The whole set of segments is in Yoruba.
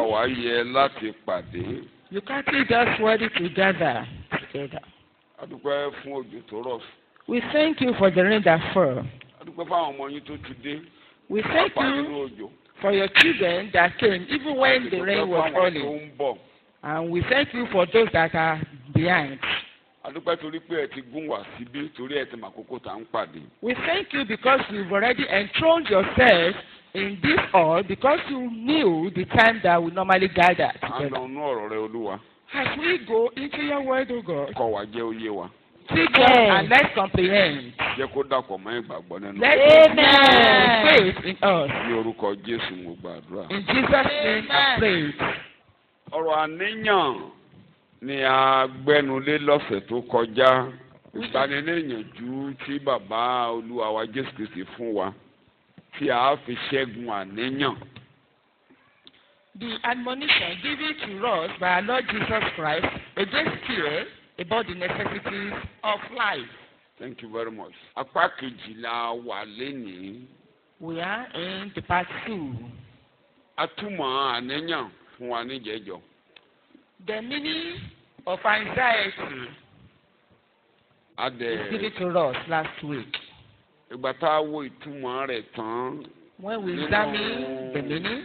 wá yẹ láti pàdé. You can't just worthy to gather together. a dúpẹ́ fún òjò tó rọ̀. We thank you for the rain that fell. a dúpẹ́ fáwọn ọmọ yín tó ti dé. We thank pàápàá you nínú òjò. for your children that came even when the rain was fáwọn tó falling. ń bọ̀. And we thank you for those that are behind. a dúpẹ́ torí pé ẹ ti gún wá síbí torí ẹ ti mọ àkókò tá à ń pàdé. We thank you because you've already enthroned yourself in this hall because you knew the time that we normally gather à ń together. lọ inú ọ̀rọ̀ rẹ olúwa. As we go into your word, O God, kọ́ wa jẹ́ oyé wa. teach us and let's comprehend. jẹ́ kó dàpọ̀ mọ́ ìgbàgbọ́ nínú. Let's Amen. faith in us. ní orúkọ jésù mo gbàdúrà. In Jesus' name I pray. ọ̀rọ̀ àníyàn ni a gbẹ́nulé lọ́sẹ̀ tó kọjá ìgbaniníyànjú tí bàbá olúwa wa jésù kristi fún wa tí a fi ṣẹ́gun àníyàn. The admonition given to us by our Lord Jesus Christ against fear about the necessities of life. thank you very much. apá kejìlá wà lénìí We are in the part two. atúmọ̀ àníyàn fún wa níjẹ̀jọ́. The meaning of anxiety a is given dẹ̀ to us last week. ìgbà tá a wo ìtumọ̀ rẹ̀ tán When we Nínú- examine the meaning,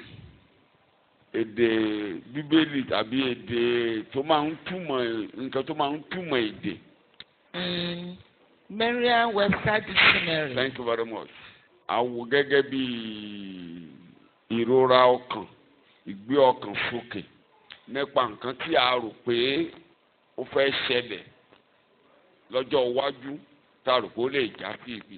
èdè bíbélì tàbí èdè tó máa ń túmọ̀ nǹkan tó máa ń túmọ̀ èdè. in Merriam-Webster Dictionary, thank you very much. àwò gẹ́gẹ́ bí ìrora ọkàn ìgbé ọkàn sókè nípa nǹkan tí a rò pé ó fẹ́ ṣẹlẹ̀ lọ́jọ́ iwájú tá a rò pé ó lè já sí ibi.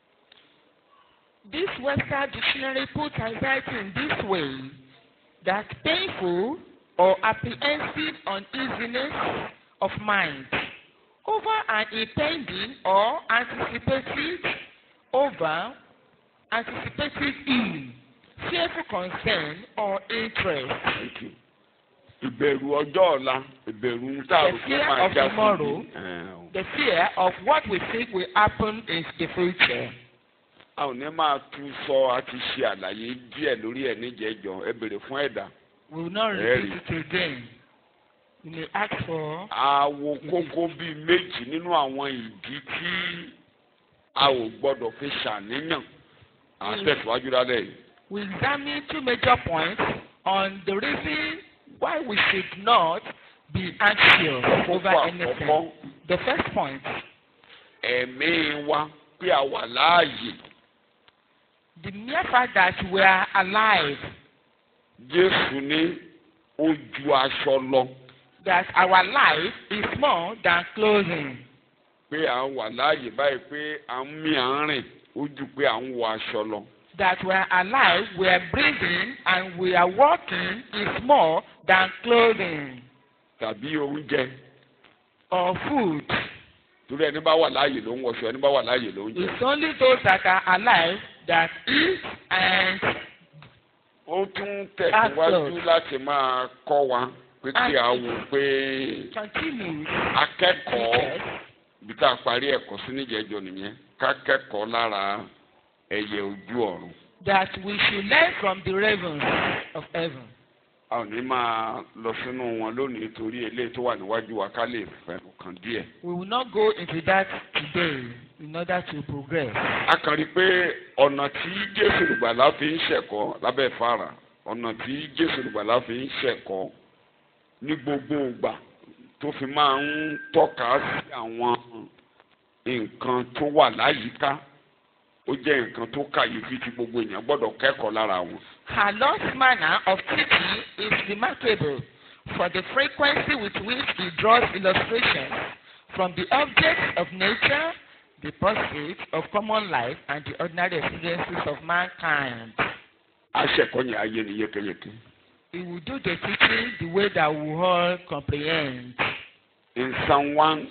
this Webster Dictionary puts anxiety in this way that painful or apprehensive uneasiness of mind over an impending or anticipated over anticipated ill, fearful concern or interest. Thank you. ìbẹ̀rù ọjọ́ ọ̀la ìbẹ̀rù tá a rò The pé fear máa of já sí tomorrow. ibi. Ẹ̀, The fear of what we think will happen in the future. a ò ní máa tú sọ àti ṣe àlàyé díẹ̀ lórí ẹ̀ níjẹ̀jọ́ ẹ bèrè fún ẹ̀dá. We will not Very. repeat it again. We may ask for àwo kókó bíi méjì nínú àwọn ìdí tí a ò gbọdọ̀ fi ṣàníyàn à ń tẹ̀síwájú lálẹ́ yìí. we examine two major points on the reason why we should not be anxious over kókó anything. àkọ́kọ́ The first point, ẹ̀mí wa pé a wà láàyè the mere fact that we are alive, Jésù ní ó ju aṣọ lọ that our life is more than clothing, pé à ń wà láàyè báyìí pé à ń mí à ń rìn ó ju pé à ń wọ aṣọ lọ. that we are alive, we are breathing, and we are walking is more than clothing tàbí oúnjẹ or food. torí ẹni bá wà láàyè ló ń wọṣọ ẹni bá wà láàyè ló ń jẹ. It's only those that are alive that eat and ó tún tẹ̀síwájú Absolute. láti máa kọ́ wa pé kí a wò pé continue. akẹ́kọ̀ọ́ ibi tá a parí ẹ̀kọ́ sí níjẹ̀jọ nìyẹn ká kẹ́kọ̀ọ́ lára ẹyẹ ojú ọ̀run. That we should learn from the ravens of heaven. a ò ní máa lọ sínú wọn lónìí torí eléyìí tó wà níwájú wa ká lè fẹ́ kàn díẹ̀. We will not go into that today in order to progress. a kàn rí i pé ọ̀nà tí jésù olùgbàlà fi ń ṣẹ̀kọ́ lábẹ́ fara ọ̀nà tí jésù olùgbàlà fi ń ṣẹ̀kọ́ ní gbogbo ìgbà tó fi máa ń tọ́ka sí àwọn nǹkan tó wà láyìíká ó jẹ́ nǹkan tó kàyéfì tí gbogbo èèyàn gbọ́dọ̀ kẹ́kọ̀ọ́ lára wọn. Her Lord's manner of teaching is remarkable for the frequency with which he draws illustrations from the objects of nature, the pursuits of common life, and the ordinary experiences of mankind. aṣẹ̀kọ́ yẹn ayé ni yékéyéké. He will do the teaching the way that we all comprehend. in Psalm one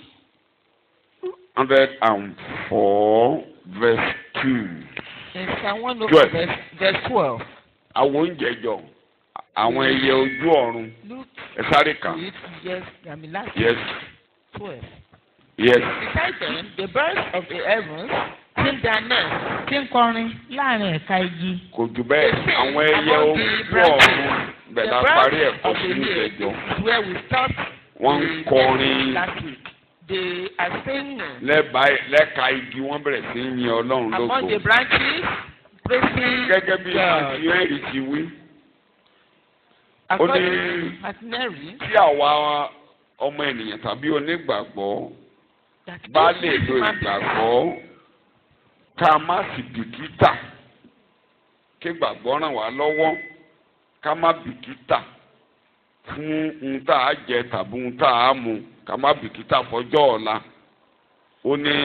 hundred and four verse two. In Psalm 104, Twelve. verse, verse 12, àwọn oúnjẹ jọ àwọn ẹyẹ ojú ọ̀run look ẹ sáré kà. to it, yes, I mean, last yes 12. yes Besides them, the birds of the heavens sing their nests tí ń kọrin láàrin ẹ̀ka igi. kò jù bẹ́ẹ̀ àwọn ẹyẹ ojú ọ̀run bẹ́ẹ̀ The la birth parí ẹ̀kọ́ of sí the year ìjẹjọ is where we start wọ́n ń the kọrin lesson last week. They are singing lẹ́bàá lẹ́ka igi wọ́n bẹ̀rẹ̀ sí í yin ọlọ́run among lógo the branches, praising gẹ́gẹ́ bí God. àti henry ti wí According ní- to Mary, tí àwa ọmọ ènìyàn tàbí onígbàgbọ́ that bá if lè lo human beings ìgbàgbọ́ ká má sì bìkítà kí gbàgbọ́ ràn wá lọ́wọ́ ká má bìkítà fún ohun tá a jẹ tàbí ohun tá a mu ká má bìkítà fọjọ́ ọ̀la ó ní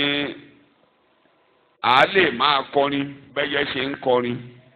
a lè máa kọrin bẹ́yẹ ṣe ń kọrin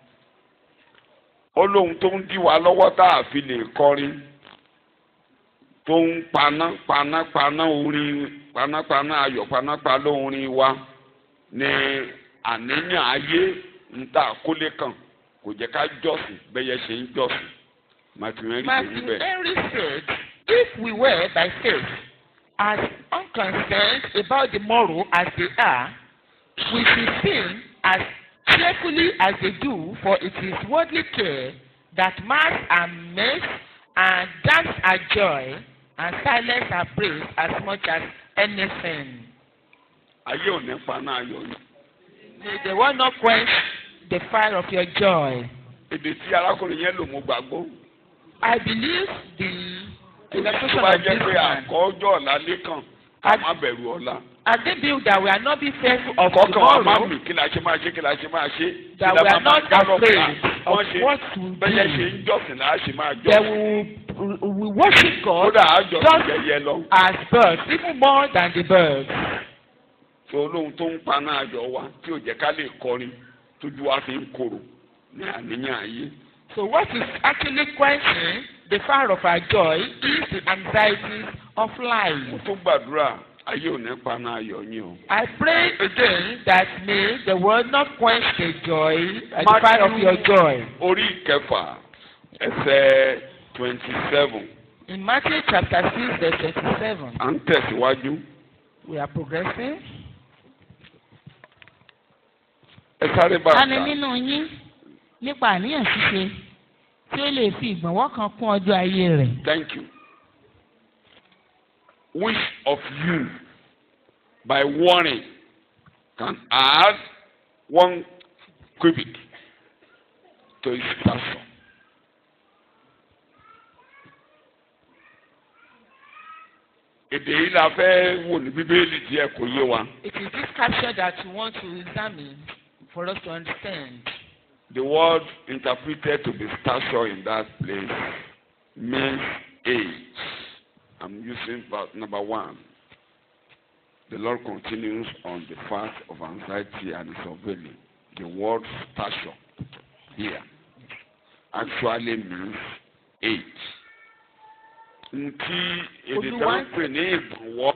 ó lóhun tó ń dí wa lọ́wọ́ tá a fi lè kọrin tó ń paná paná paná orin panápaná ayọ̀ panápaná orin wa ní àníyàn ayé ń tà kólé kan kò jẹ́ ká jọ́sìn bẹ́yẹ ṣe ń jọ́sìn màtìmẹ́rì kò rí Matthew bẹ́ẹ̀. Henry said, if we were by faith as unconcerned about the moral as they are, we should sing as cheerfully as they do, for it is worldly care that marks our mirth and dance our joy and silence our praise as much as anything. ayé ò ní paná ayọ̀ yìí. May the one not quench the fire of your joy. èdè tí arákùnrin yẹn lò mo gbàgbọ́. I believe the tó illustration bá of jẹ́ this pé man. àkọ́jọ́ ọ̀la lẹ́kàn ká má bẹ̀rù ọ̀la. And they build that we are not be fearful of kọ́kàn wa má tomorrow, mì kí la ṣe máa ṣe kí la ṣe máa ṣe. that kí la we are máa máa not gálọ̀ pé afraid of wọ́n ṣe what will bẹ́yẹ ṣe be. ń jọ́sìn là á ṣe máa That jọ́sìn. we we worship God kódà á jọ́sìn just jẹyẹ lọ. as birds, even more than the birds. tó olóhun tó ń paná ayọ̀ wa tí ò jẹ́ ká lè kọrin tójú wa fi ń korò ní àníyàn ayé. So what is actually quenching the fire of our joy is the anxieties of mo life. tún gbàdúrà ayé ò ní paná ayọ̀ yín o. I pray again that may the world not quench the joy, uh, the fire of your joy. orí ìkẹfà ẹsẹ̀ twenty seven In Matthew chapter six verse twenty-seven, à ń tẹ̀síwájú. we are progressing. ẹ sáré bá a ta ni kà. nínú yín nípa àníyàn ṣíṣe tí ó lè fi ìgbọ̀nwọ́ kan kún ọjọ́ ayé rẹ̀. Thank you. Which of you, by warning, can add one cubit to his stature? Èdè yìí la fẹ́ wò ní Bíbélì díẹ̀ kò yé wa. It is this capture that we want to examine for us to understand. The word interpreted to be stature in that place means age. I'm using verse number one. The Lord continues on the path of anxiety and surveilling. The word stature here actually means age. Ntí èdè tó ń pè ní ìgbọ̀nwọ́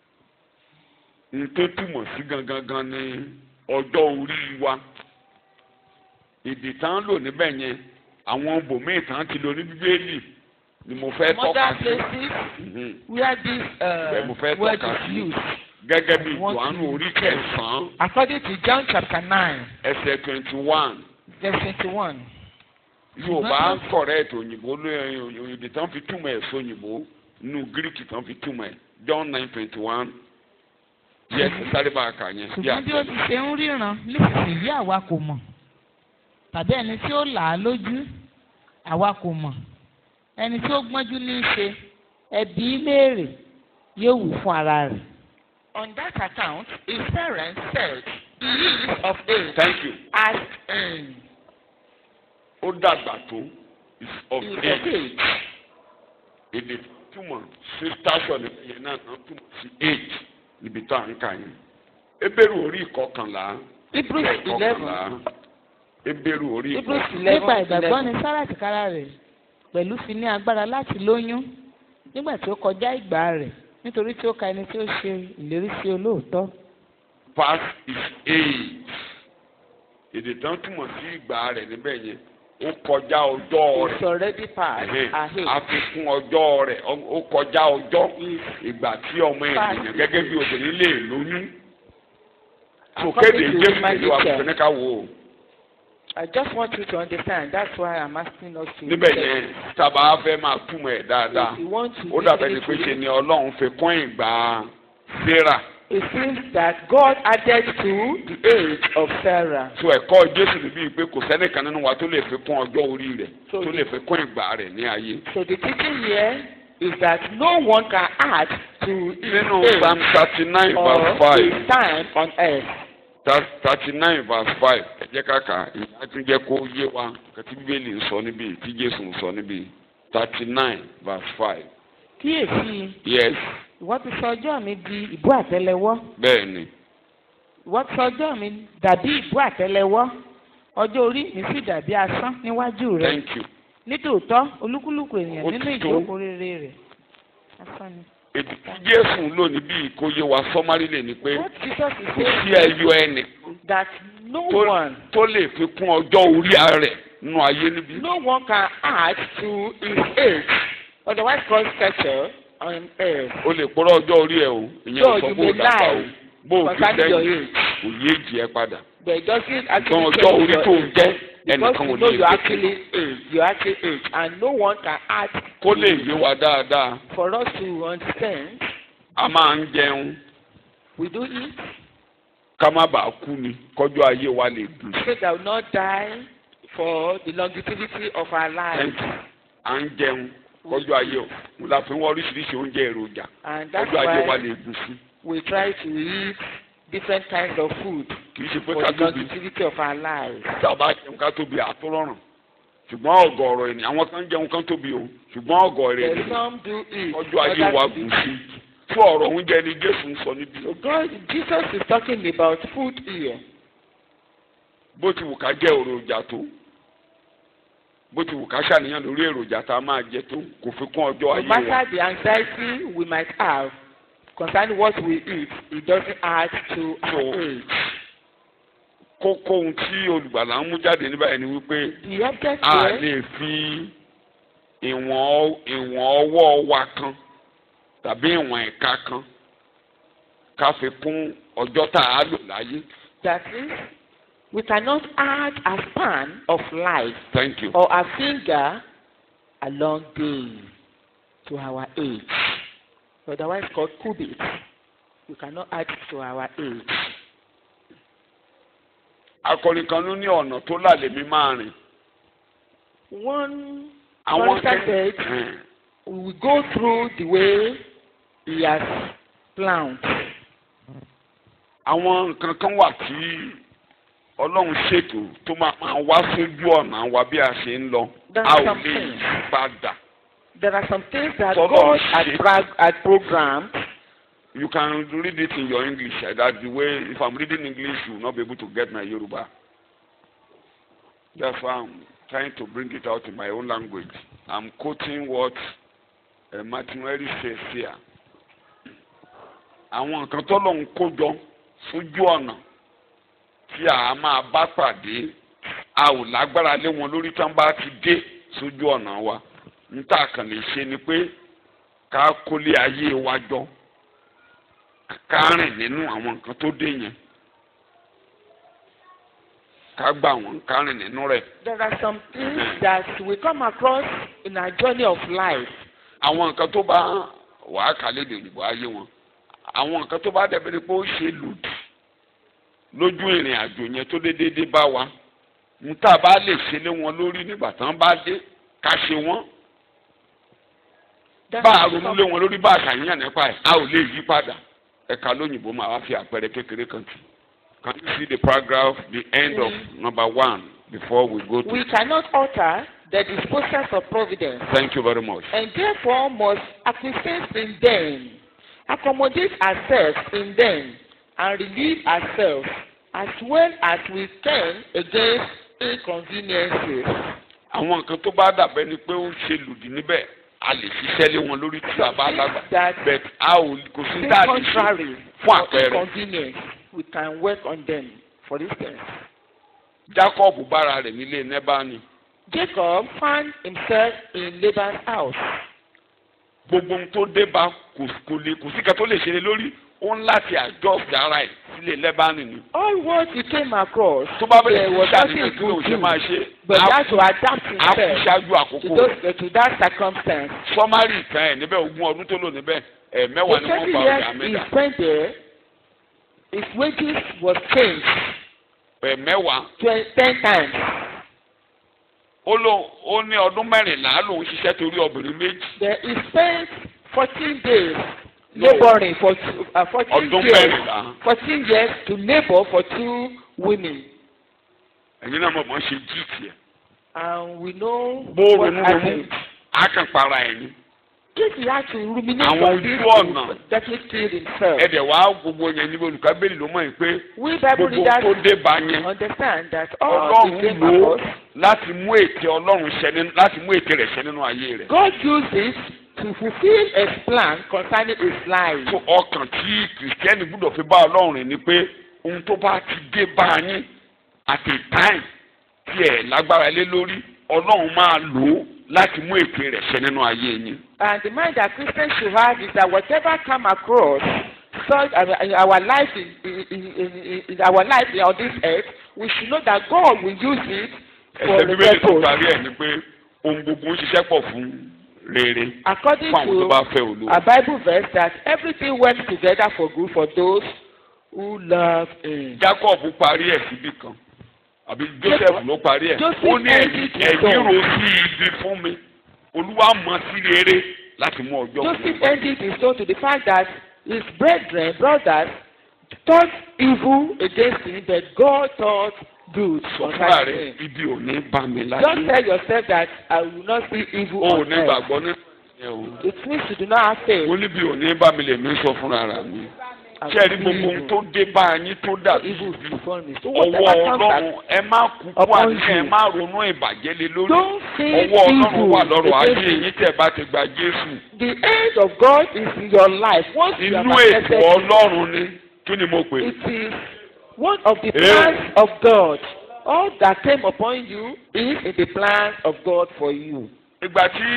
ntó túmọ̀ sí gangan gan ni ọjọ́ orí wa èdè tá ń lò níbẹ̀ yẹn àwọn bòmíì tá ń ti lò ní bíbélì ni mo fẹ́ Some tọ́ka other sí places Mhm. where this Bẹ́ẹ̀ mo fẹ́ uh, word tọ́ka is sí. used. gẹ́gẹ́ bí Wọ́n Jòhánù ti- orí kẹsàn-án According to John chapter nine ẹsẹ̀ twenty one verse twenty-one. Yorùbá ń correct òyìnbó lóyún òyìnbó tán fi túmọ̀ ẹ̀ sóyìnbó nínú Gíríkì tán fi túmọ̀ ẹ̀ John nine twenty one yẹ ẹ sáré bá a kà yẹn bí ṣùgbọ́n bí ó ti ṣe ń ríran nísinsìnyí àwa kò mọ̀ tàbí ẹni tí ó là á lójú àwa kò mọ̀ ẹni tí ó gbọ́njú ní í ṣe ẹbí léèrè yóò wù fún ara rẹ̀. On that account, his parents said, He is of age. Thank you Ask him. ó dàgbà tó is of He is of age age. èdè túmọ̀ sí station yẹn náà náà túmọ̀ sí age níbi tó à ń kà yẹn ebéèrú orí ìkọkànlá Hebrews ìkọkànlá eleven. ebéèrú orí Hebrews ìkọkànlá eleven. nípa ìgbàgbọ́ ni sára tìkára rẹ̀ pẹ̀lú fi ní agbára láti lóyún nígbà tí ó kọjá ìgbà rẹ̀ nítorí tí ó ka ẹni tí ó ṣe ìlérí sí olóòótọ́. past is age èdè tán túmọ̀ sí ìgbà rẹ̀ níbẹ̀ yẹn ó kọjá ọjọ́ It's rẹ̀ already past. Ẹhẹ́n. Ahead. àfikún ọjọ́ rẹ̀ ọ- ó kọjá ọjọ́ ìgbà tí ọmọ ènìyàn gẹ́gẹ́ bí obìnrin lè lóyún According sòkéde to jésù Matthew ìlú chapter- àbùkù ní ká wò ó I just want you to understand. That's why I'm asking us to. níbẹ̀ yẹn tábà fẹ́ máa túmọ̀ ẹ̀ dáadáa If you want to. ó dàbẹ̀ ni pé listen ṣe to ni ọlọ́run fi kún ìgbà Sarah It It seems that God added to the age of Sarah. so ẹ̀kọ́ Jésù níbí pé kò sẹ́nìkan nínú wa tó lè fi kún ọjọ́ orí rẹ̀ So tó lè fi kún ìgbà rẹ̀ ní ayé. So the teaching here is that no one can add to nínú his psalm age thirty nine or verse five his time on earth. thirty nine verse five ẹ jẹ́ kàkà ìyá tún jẹ́ kó yé wa kàtí bíbélì ń sọ níbí tí Jésù ń sọ níbí thirty nine verse five kíyèsí yes ìwọ ti sọ ọjọ́ mi di ìbú àtẹ́lẹwọ́ bẹ́ẹ̀ ni ìwọ ti sọ ọjọ́ mi dàbí ìbú àtẹ́lẹwọ́ ọjọ́ orí mi sì dàbí asán níwájú rẹ thank you nítòótọ́ olúkúlùkù ènìyàn Ó nínú ti tó. ìjókòó rere rẹ̀ asán ni. ètò tí Jésù ń lò níbí kó yé wa sọ́márì lè ní pé What Jesus is kò sí saying ẹyọ ẹnì is that no tó one, tó lè fi kún ọjọ́ orí rẹ̀ nínú ayé níbí. no one can add to his age, otherwise called stature on earth. o lè kpọ́rọ́ ọjọ́ orí ẹ̀ o ìyẹn So ò sọ you bó o may dàgbà o lie bó o fi concerning your sẹ́yìn age, kò yé jì ẹ́ padà. but it doesn't ṣùgbọ́n actually ọjọ́ change orí your tó ń age. jẹ́ Because ẹnìkan ò you know lè you fi actually age, you actually age, and no one can add kó lè yé wa dáadáa for us to understand. a máa ń jẹun We do eat ká má bàa kú ni kọjú ayé wa lè dùn sí. so that we will not die for the longevity of our lives. Thank you. à ń jẹun kọjú ayé o mo la fi ń wọ oríṣiríṣi oúnjẹ èròjà And that's kọjú ayé wa why lè dùn sí. we try to eat different kinds of food kì í ṣe pé for ká the tóbi longevity of our lives. tá a bá jẹun ká tóbi àtúrọ̀rùn ṣùgbọ́n ọ̀gọ̀ọ̀rọ̀ ènìyàn àwọn kan jẹun kan tóbi o ṣùgbọ́n ọ̀gọ̀ọ̀rọ̀ But ènìyàn some do eat. ọjọ́ ayé wa others gùn do sí eat. fún ọ̀rọ̀ oúnjẹ ni Jésù ń sọ níbí. So God, Jesus is talking about food here. bó ti wù ká jẹ èròjà tó bó ti wù ká ṣàníyàn lórí èròjà tá a máa jẹ tó kò fi kún ọjọ́ No ayé wa matter the anxiety we might have concerning what we eat, it doesn't add to our So- age. kókó ohun tí olùgbàlà ń mú jáde níbà yẹn ni wípé The object a here lè fi ìwọ̀n ìwọ̀n ọwọ́ wa kan tàbí ìwọ̀n ẹ̀ka kan ká fi kún ọjọ́ tá a lò láyé that is, we cannot add a span of life thank you. or a finger a long day to our age. Otherwise called cubits. We cannot add it to our age. akọrin kan ló ní ọ̀nà tó lálẹ́ mi máa rìn One àwọn Chorister said, Ẹn. we will go through the way he has planned. àwọn nǹkan kan wà tí ọlọ́run ṣètò tó máa máa wá sójú ọ̀nà wa bí a ṣe ń lọ That's a ò lè something. yí padà. There are some things that Follow God the had, shape. prag- had programmed. You can read it in your English. eh, That's the way. If I'm reading English, you will not be able to get my Yoruba. That's why I'm trying to bring it out in my own language. I'm quoting what uh, Martin Henry says here. Àwọn nǹkan tó lọ́n kó jọ sójú ọ̀nà tí a máa bá pàdé a ò lágbára lé wọn lórí tí wọ́n bá ti dé sójú ọ̀nà wa. Níta kàn lè ṣe ni pé ká kólé ayé wa jọ ká rìn nínú àwọn nǹkan tó dé yẹn ká gbà wọn ká rìn nínú rẹ̀ There are some things that we come across in our journey of life. àwọn nǹkan tó bá wàá kálẹ̀ lè òyìnbó ayé wọn àwọn nǹkan tó bá dẹ̀bẹ̀ ni pé ó ṣe lòdì lójú ìrìn àjò yẹn tó dé déédéé bá wa níta bá lè ṣe lé wọn lórí nígbà tán bá dé ká ṣe wọn There bá a are ronú some- lé wọn lórí bá a ṣàyàn nípa ẹ̀ a ò lè yí padà ẹ̀ka lóyìnbó máa wá fi àpẹẹrẹ kékeré kan tì can you see the paragraph the end of number one before we go to We cannot alter the disposals of providence, thank you very much and therefore must acquiesce in them, accommodate ourselves in them, and relieve ourselves as well as we can against inconveniences. àwọn nǹkan tó bá dàbẹ́ ni pé ó ń ṣe lòdì níbẹ̀ a lè ṣiṣẹ́ lé wọn lórí tí a bá lágbà That but a ò kò sí seem dáàbì ṣe contrary fún or àpẹẹrẹ inconvenience, we can work on them. For instance, Jacob bára rẹ̀ nílé nẹ́bàánì Jacob found himself in Laban's house. gbogbo ohun tó dé bá kò kò lè kò sí kan tó lè ṣe lé lórí ó ń láti adjust ara ẹ̀ sílé lẹ́bánì ni All what he came across, tó bá bẹ̀rẹ̀ there sí was ṣàníyàn nothing kí ló he ṣe could máa do. ṣe But he á had to adapt á kú himself ṣáájú to, àkókò those, to that circumstance. sọmárì ìtàn ẹ̀ níbẹ̀ ogún ọdún tó lò níbẹ̀ ẹ̀ The mẹ́wàá ni wọ́n twenty pa years ọjà he mẹ́ta spent there, his wages was changed ẹ̀ mẹ́wàá twen- ten times. ó lò ó ní ọdún mẹ́rìnlá lòún ṣiṣẹ́ torí obìnrin méjì Then he spent fourteen days No. laboring for two, uh, fourteen ọdún years. mẹ́rìnlá Fourteen years to labour for two women. ẹ̀yin náà mọ̀ mọ́ ṣe jí tiẹ̀ And we know bó what ronú ronú happened. á kàn para ẹ̀ ni If he had to ruminate Àwọn on this, ojú ọ̀nà. he would definitely kill himself. ẹ̀dẹ̀ wá gbogbo yẹn níbi olùkábẹ́lì ló mọ̀ yìí pé We Bible gbogbo tó readers dé bá yẹn understand that all the ọlọ́run came lò ó across, láti mú ète ọlọ́run ṣẹ nínú láti mú ète rẹ̀ ṣẹ nínú ayé rẹ̀. God used it to fulfill his plan concerning his life. tó ọkàn tí kìrìsìtẹ́nì gbúdọ̀ fi bá ọlọ́run rìn ni pé ohun tó bá ti dé bá yín at a time tí ẹ̀ lágbára lé lórí ọlọ́run máa lò ó láti mú ète rẹ̀ ṣẹ nínú ayé yín. And the mind that Christians should have is that whatever come across, such uh, in our life in, in, in, in, in our life on this earth, we should know that God will use it for ẹsẹ̀ the bíbélì tó purpose. parí ẹ̀ ni pé ohun gbogbo ń ṣiṣẹ́ pọ̀ fún rere According fún àwọn tó bá to fẹ́ olúwa. a Bible verse, that everything works together for good for those who love Him. Jacob parí ẹ̀ síbí kan àbí Joseph ló parí ẹ̀ Joseph ó ní ended his ẹ̀yìn song. ro sí ibi fún mi olúwa mọ̀ sí rere láti mú ọjọ́ Joseph ended his soul to the fact that his brethren, brothers, thought evil against him, but God thought good sọ fúnra concerning rẹ̀ him. ibi ò ní bá mi Just láyé tell yourself that I will not see evil o ò on ní earth. gbàgbọ́ ní ẹ̀ o It means you do not have faith. ó níbi ò ní bá mi lè mí sọ fúnra rà mí I ṣé ẹ rí will gbogbo see ohun evil. tó dé bá yín tó dàbí Evil ibi before me. So ọwọ́ whatever comes ọlọ́run back, ẹ má kúkú upon àti ẹ you. má ronú ìbàjẹ́ lé lórí don't think ọwọ́ ọlọ́run evil wà lọ́rọ̀ ayé against you. yín tẹ̀ bá ti gba Jésù The end of God is in your life. Once you have inú ètò accepted it, ọlọ́run ni kí ni mo pè é. it is one of the plans of God. All that came upon you is in the plans of God for you. ìgbà tí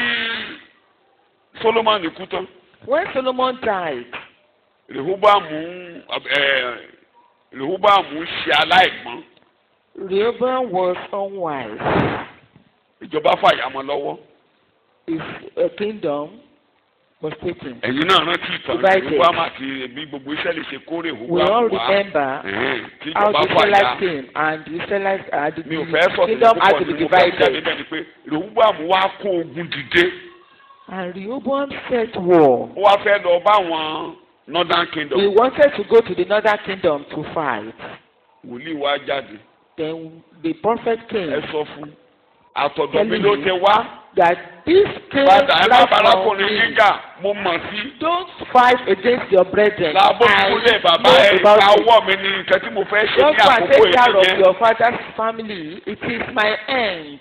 Solomoni kú tán When Solomon died, Rehoboamu ẹ Rehoboamu ṣe aláìgbọ́n Rehoboam was unwise. ìjọba fàyàmọ́ lọ́wọ́ His uh, kingdom was taken. ẹ̀yin náà rántí ìtàn Divided. Rehoboam àti bí gbogbo Ísírẹ́lì ṣe kó We all Rehoboam wá remember ẹ̀hẹ́n, tí how ìjọba the fàyà Israelites came and the Israelites uh, the, mi ò fẹ́ the sọ kingdom had to be mo fẹ́ jáde divided. bẹ́ẹ̀ ni pé Rehoboam wá kó ogun dìde And Rehoboam set war. ó wá fẹ́ lọ bá àwọn Northern Kingdom He wanted to go to the northern kingdom to fight. wòlíì wá jáde Then the prophet came ẹ sọ fún àtọ̀dọ̀ mi Telling ló me ti wá that this came padà ẹ má right from barakùnrin me. jíjà mo mọ̀ sí. Don't fight against your brethren. láàbò I kúlẹ̀ bàbá know ẹ̀ about ká it. ọwọ́ mi ní nǹkan tí mo fẹ́ ṣe ní Just go and àkókò take care of ìyẹn. your father's family. It is my end.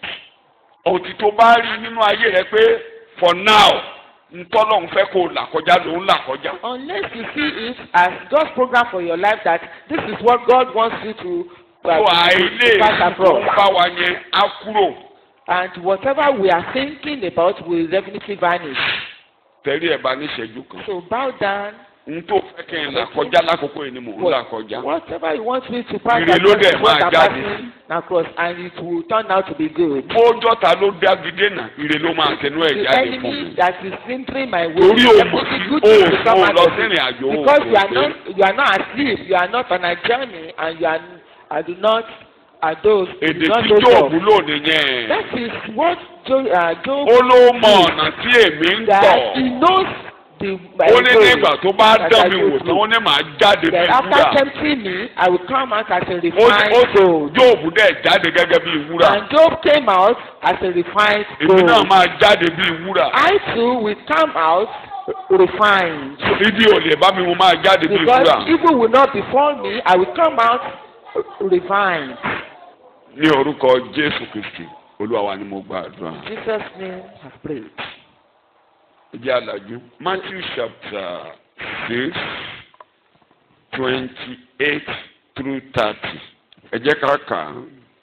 òtítọ́ bá rí nínú ayé rẹ pé for now ntọ́lọ́hún fẹ́ kó o là kọjá ló ń là kọjá. Unless you see it as God's program for your life that this is what God wants you to, uh, tó àìlè to pass tó across. ń bá wa yẹn á kúrò And whatever we are thinking about will definitely vanish. tẹ̀lé ẹ̀ bá ní ìṣẹ́jú kan. So bow down. n tó fẹ́ kí n là kọjá lákòókò yìí ni mò ń là kọjá. Whatever you want me to pass Ire ló across dẹ̀ is what máa I'm jáde. passing across and it will turn out to be good. bójọ́ta ló dágídé náà ire ló máa tẹnu ẹ̀ The jáde fún enemy mi. that is hindering my way torí o mọ̀ definitely sí good o things will come ò out lọ of sí it. ìrìn àjò o Because you are kò not pé. you are not asleep, you are not on a journey and you are I do not are those you èdè do not tí know Jóòbù of. lò nìyẹn. That is what Job uh, Job ó ló mọ ọ̀nà tí èmi ń that tọ̀. he knows the my ó ní way nígbà tó bá that dán I mi go wò tán through. ó ní màá jáde bí Then wúrà. after tempting me, I will come out as a ó ní refined ó gold. Jóòbù dẹ̀ jáde gẹ́gẹ́ bí wúrà. And Job came out as a refined èmi náà gold. máa jáde bí wúrà. I too will come out refined. ibi ò lè bá mi mo máa jáde bí Because wúrà. evil will not befall me, I will come out refined. ní orúkọ Jésù Kristi Olúwa wa ni mo gba àdúrà. In Jesus' name I pray. ìjẹ́ àlàjú Matthew chapter six twenty eight through thirty ẹ jẹ́ ká kà á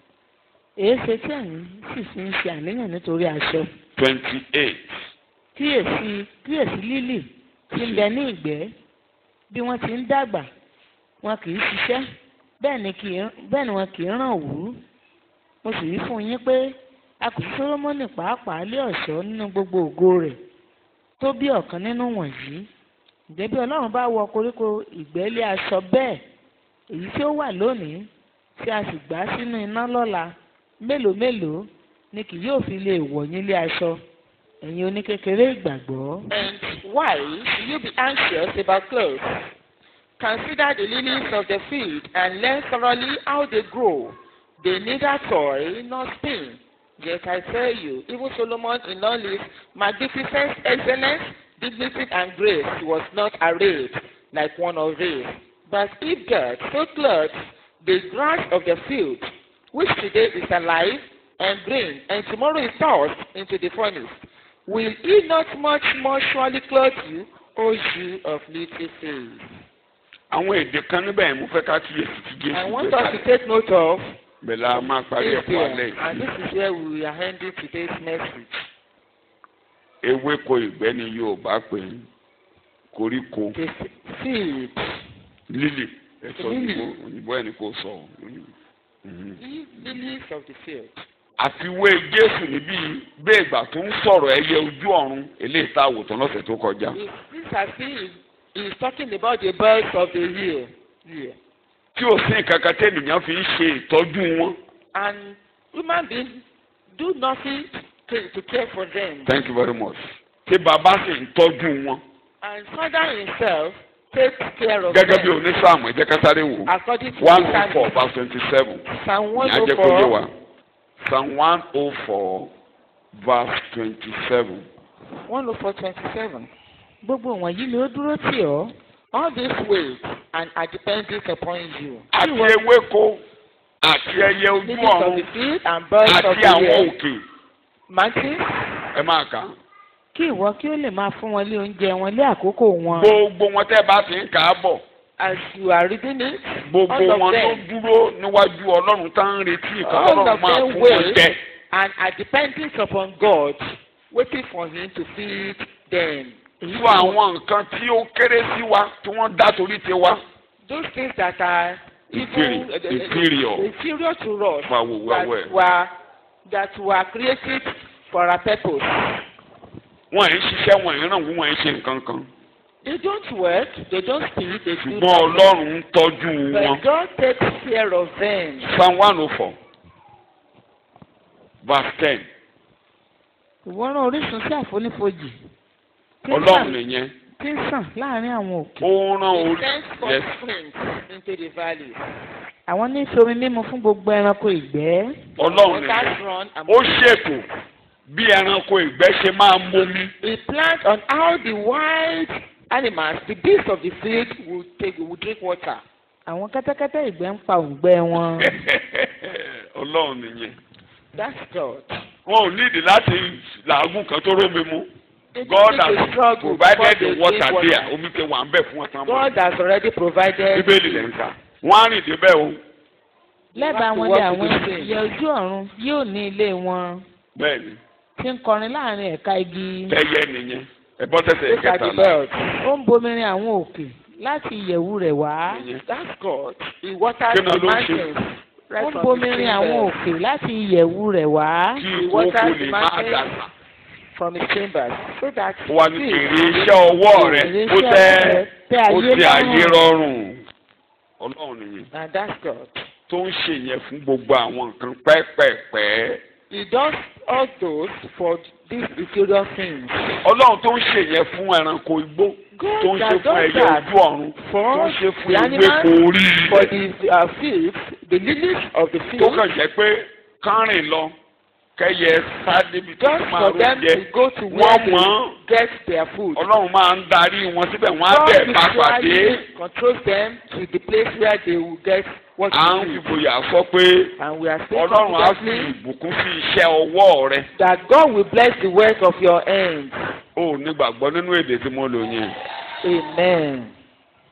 èé ṣe tí àyìn sì fi ń ṣe àníyàn nítorí aṣọ twenty eight kíyèsí kíyèsí lílì tí ń bẹ ní ìgbẹ́ bí wọ́n ti ń dàgbà wọn kì í ṣiṣẹ́ bẹ́ẹ̀ ni kì í bẹ́ẹ̀ ni wọn kì í ràn wú mo sì wí fún yín pé a kò sí Sólómọ́nì pàápàá lé ọ̀ṣọ́ nínú gbogbo ògo rẹ̀ tó bí ọ̀kan nínú wọ̀nyí ǹjẹ́ bí Ọlọ́run bá wọ koríko ìgbẹ́lé aṣọ bẹ́ẹ̀ èyí tí ó wà lónìí tí a sì gbá sínú iná lọ́la mélòó mélòó ni kì yóò fi lè wọ̀ yín lé aṣọ ẹ̀yin oníkékeré ìgbàgbọ́. And why should you be anxious about clothes? Consider the lilies of the field and learn thoroughly how they grow. They neither toil nor spin. Yet I tell you, even Solomon in all his magnificent excellence, dignity, and grace was not arrayed like one of these. But if God so clothes the grass of the field, which today is alive and green, and tomorrow is tossed into the furnace, will he not much more surely clothe you, O you of little faith? àwọn èdè kan níbẹ̀ yẹn mo fẹ́ ká kíyèsí tí I Jésù want gbé us to kalẹ̀ take note of bẹ́ẹ̀ la máa parí this ẹ̀kọ́ alẹ́ here, and yìí. this is where we are ending today's message. ewéko ìgbẹ́ ni Yorùbá pè é koríko The seed, lílì ẹ̀sọ́ Lílì. òyìnbó òyìnbó ẹni kò sọ Mhm. the lilies of the field. àfiwé Jésù níbí bẹ́ẹ̀ ìgbà tó ń sọ̀rọ̀ ẹyẹ ojú ọ̀run eléyìí tá a wò tán lọ́sẹ̀ tó kọjá This this has been he is talking about the birds of the year. year. tí ò sí nǹkan kan tẹ́nìyàn fi ń ṣe ìtọ́jú wọn. And human beings do nothing to, to care for them. thank you very much. tí bàbá sì ń tọ́jú wọn. And Father himself takes care of gẹ́gẹ́ bí them. onísàmù ẹ jẹ́ ká sáré wò. According to one the oh four Psalm, verse twenty seven. Psalm ní ajẹ́ kó yé 104, wa. psalm one oh four verse twenty seven. 104, 27. gbogbo wọ̀nyí ló dúró tì ọ́ All this weight and are dependent upon you. àti ewéko àti ẹyẹ ojú Lilies of ọ̀run the field and birds of àti the àwọn air. òkè Mountains, ẹ máa kà á. kí ìwọ kí ó lè máa fún wọn lé oúnjẹ wọn lé àkókò wọn. gbogbo wọn tẹ́ bá ti ń kà á bọ̀ as you are reading it, gbogbo all of wọn tó them dúró níwájú ọlọ́run tá ń retí ìkan All ọlọ́run of máa them fún wọn wait. jẹ. and are dependent upon God, waiting for Him to feed them. fún àwọn nǹkan tí ó kéré sí wa tí wọ́n dá torí ti wa. Those things that are Inferior- even uh, uh, uh, inferior. inferior to us, Fún àwọn òwe that ọwọ́ ẹ̀. were that were created for our purpose. wọ́n ẹ̀ ń ṣiṣẹ́ wọ́n ẹ̀ ń ràn wọ́n ẹ̀ ń ṣe nǹkan kan. They don't work, they don't speak, they do ṣùgbọ́n nothing. ọlọ́run ń tọ́jú wọn. But God takes care of them. psalm one oh four verse ten ìwọ rán orísun sí àfonífojì tí ń ọlọ́run sàn- nìyẹn tí ń sàn láàrin àwọn òkè. ó rán He orí sends yes forth springs into the valleys. àwọn ní fi omi mímu fún gbogbo ẹranko ìgbẹ́. ọlọ́run nìyẹn Waters run and ó ṣètò bí ẹranko ìgbẹ́ ṣe máa mómi. He plans on how the wild animals, the beasts of the field, will take will drink water. àwọn kẹ́tẹ́kẹ́tẹ́ ìgbẹ́ ń pa òǹgbẹ wọn. ọlọ́run nìyẹn That's God. wọn ò nídìí láti làágùn kan tó rómi mu. They don't God need to has struggle provided before the they water drink water. there omi ti wà ń bẹ̀ fún ọ̀tá mọ́. God has already provided. bíbélì lẹ́ ń kà wọ́n á rìn débẹ̀ o lẹ́bàá to wọn walk lé with àwọn the saints. ìyẹ́ ojú ọ̀run yóò ní ilé wọn bẹ́ẹ̀ ni tí ń kọrin láàrin ẹ̀ka igi. tẹ́yẹ nìyẹn ẹ̀bọ́n tẹ̀sẹ̀ These are the kẹtàlá birds. ó ń bomirin àwọn òkè láti ìyẹ̀wù rẹ̀ wá. nìyẹn. That's God. He waters Kí ni the ló ń ṣe? mountains. ó right ń from bomirin his àwọn chambers. òkè láti ìyẹ̀wù rẹ̀ wá. kí He ìkókò waters lè the máa mountains. dàgbà. From his chambers. So that ó wá ní fish èrè iṣẹ́ ọwọ́ rẹ̀ Èrè ó iṣẹ́ tẹ́ rẹ̀ tẹ́ ó ayé ti ayé lọ́rùn. rọrùn ọlọ́run nìyẹn And that's God. tó ń ṣe yẹn fún gbogbo àwọn nǹkan pẹ́pẹ́pẹ́ He does all those for these inferior things. ọlọ́run tó ń ṣe yẹn fún ẹranko igbó God tó ń ṣe that fún does ẹyẹ that ojú ọ̀run tó for ń ṣe fún the ewéko animals, orí for ilẹ̀ the uh, fields, the lilies of the tó field, kàn jẹ́ pé kárìn lọ kẹyẹ sádébi tó just máa for ló them jẹ to go to where wọ́n they mọ̀ ọ́n get their food. ọlọ́run máa ń darí wọn síbẹ̀ wọ́n á God bẹ̀ bá pàdé usually controls them to the place where they will get what à ń they need. fìgboyà sọ pé And we are saying ọlọ́run á fi confidently ìbùkún sí iṣẹ́ ọwọ́ rẹ that God will bless the work of your hands. ó nígbàgbọ́ nínú èdè tí mo lò yẹn Amen.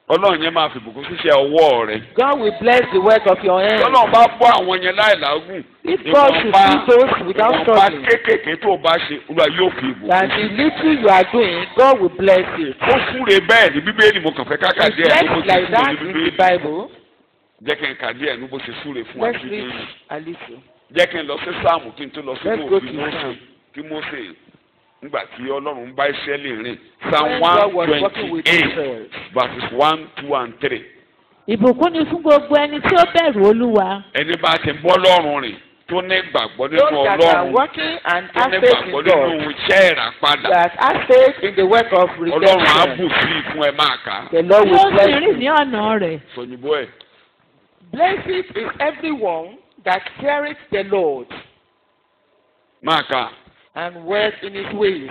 ọlọ́run yẹn máa fi bùkún síṣẹ́ ọwọ́ rẹ̀ God will bless the work of your hands. ọlọ́run bá bọ́ àwọn yẹn láì làágùn If God should ìwọ̀nba do those without ìwọ̀nba struggling, kéékèèké tó o bá ṣe olúwa yóò fi ìbùkún that the little you are doing, God will bless you. ó súre bẹ́ẹ̀ ní bíbélì mo kàn fẹ́ káka It's díẹ̀ ní bó just ṣe like súre that ní in the bíbélì Bible. jẹ́ kí n kà díẹ̀ ní bó ṣe súre fún wa ní Let's read bíbélì a little. jẹ́ kí n lọ sí sáàmù kí n tó lọ sí Let's go òfin to Mósè Psalm. kí Mósè nígbà tí ọlọ́run bá Ísírẹ́lì rìn psalm When one God was working with twenty eight Israel. verses one two and three ìbùkún ni fún gbogbo ẹni tí ó bẹ̀rù olúwa ẹni bá ti bọ́ lọ́rùn rìn tó ní gbàgbọ́ nínú Those that are ọlọ́run working and tó have ní faith in gbàgbọ́ God, nínú iṣẹ́ ìràpadà that have faith in the work of ọlọ́run á redemption, bù sí i fún ẹ máa kà á the Lord tí ó will sì bless rìn ní you. ọ̀nà rẹ̀ sọ̀yìnbó ẹ̀ Blessed is everyone that feareth the Lord máa kà á. and works in his ways.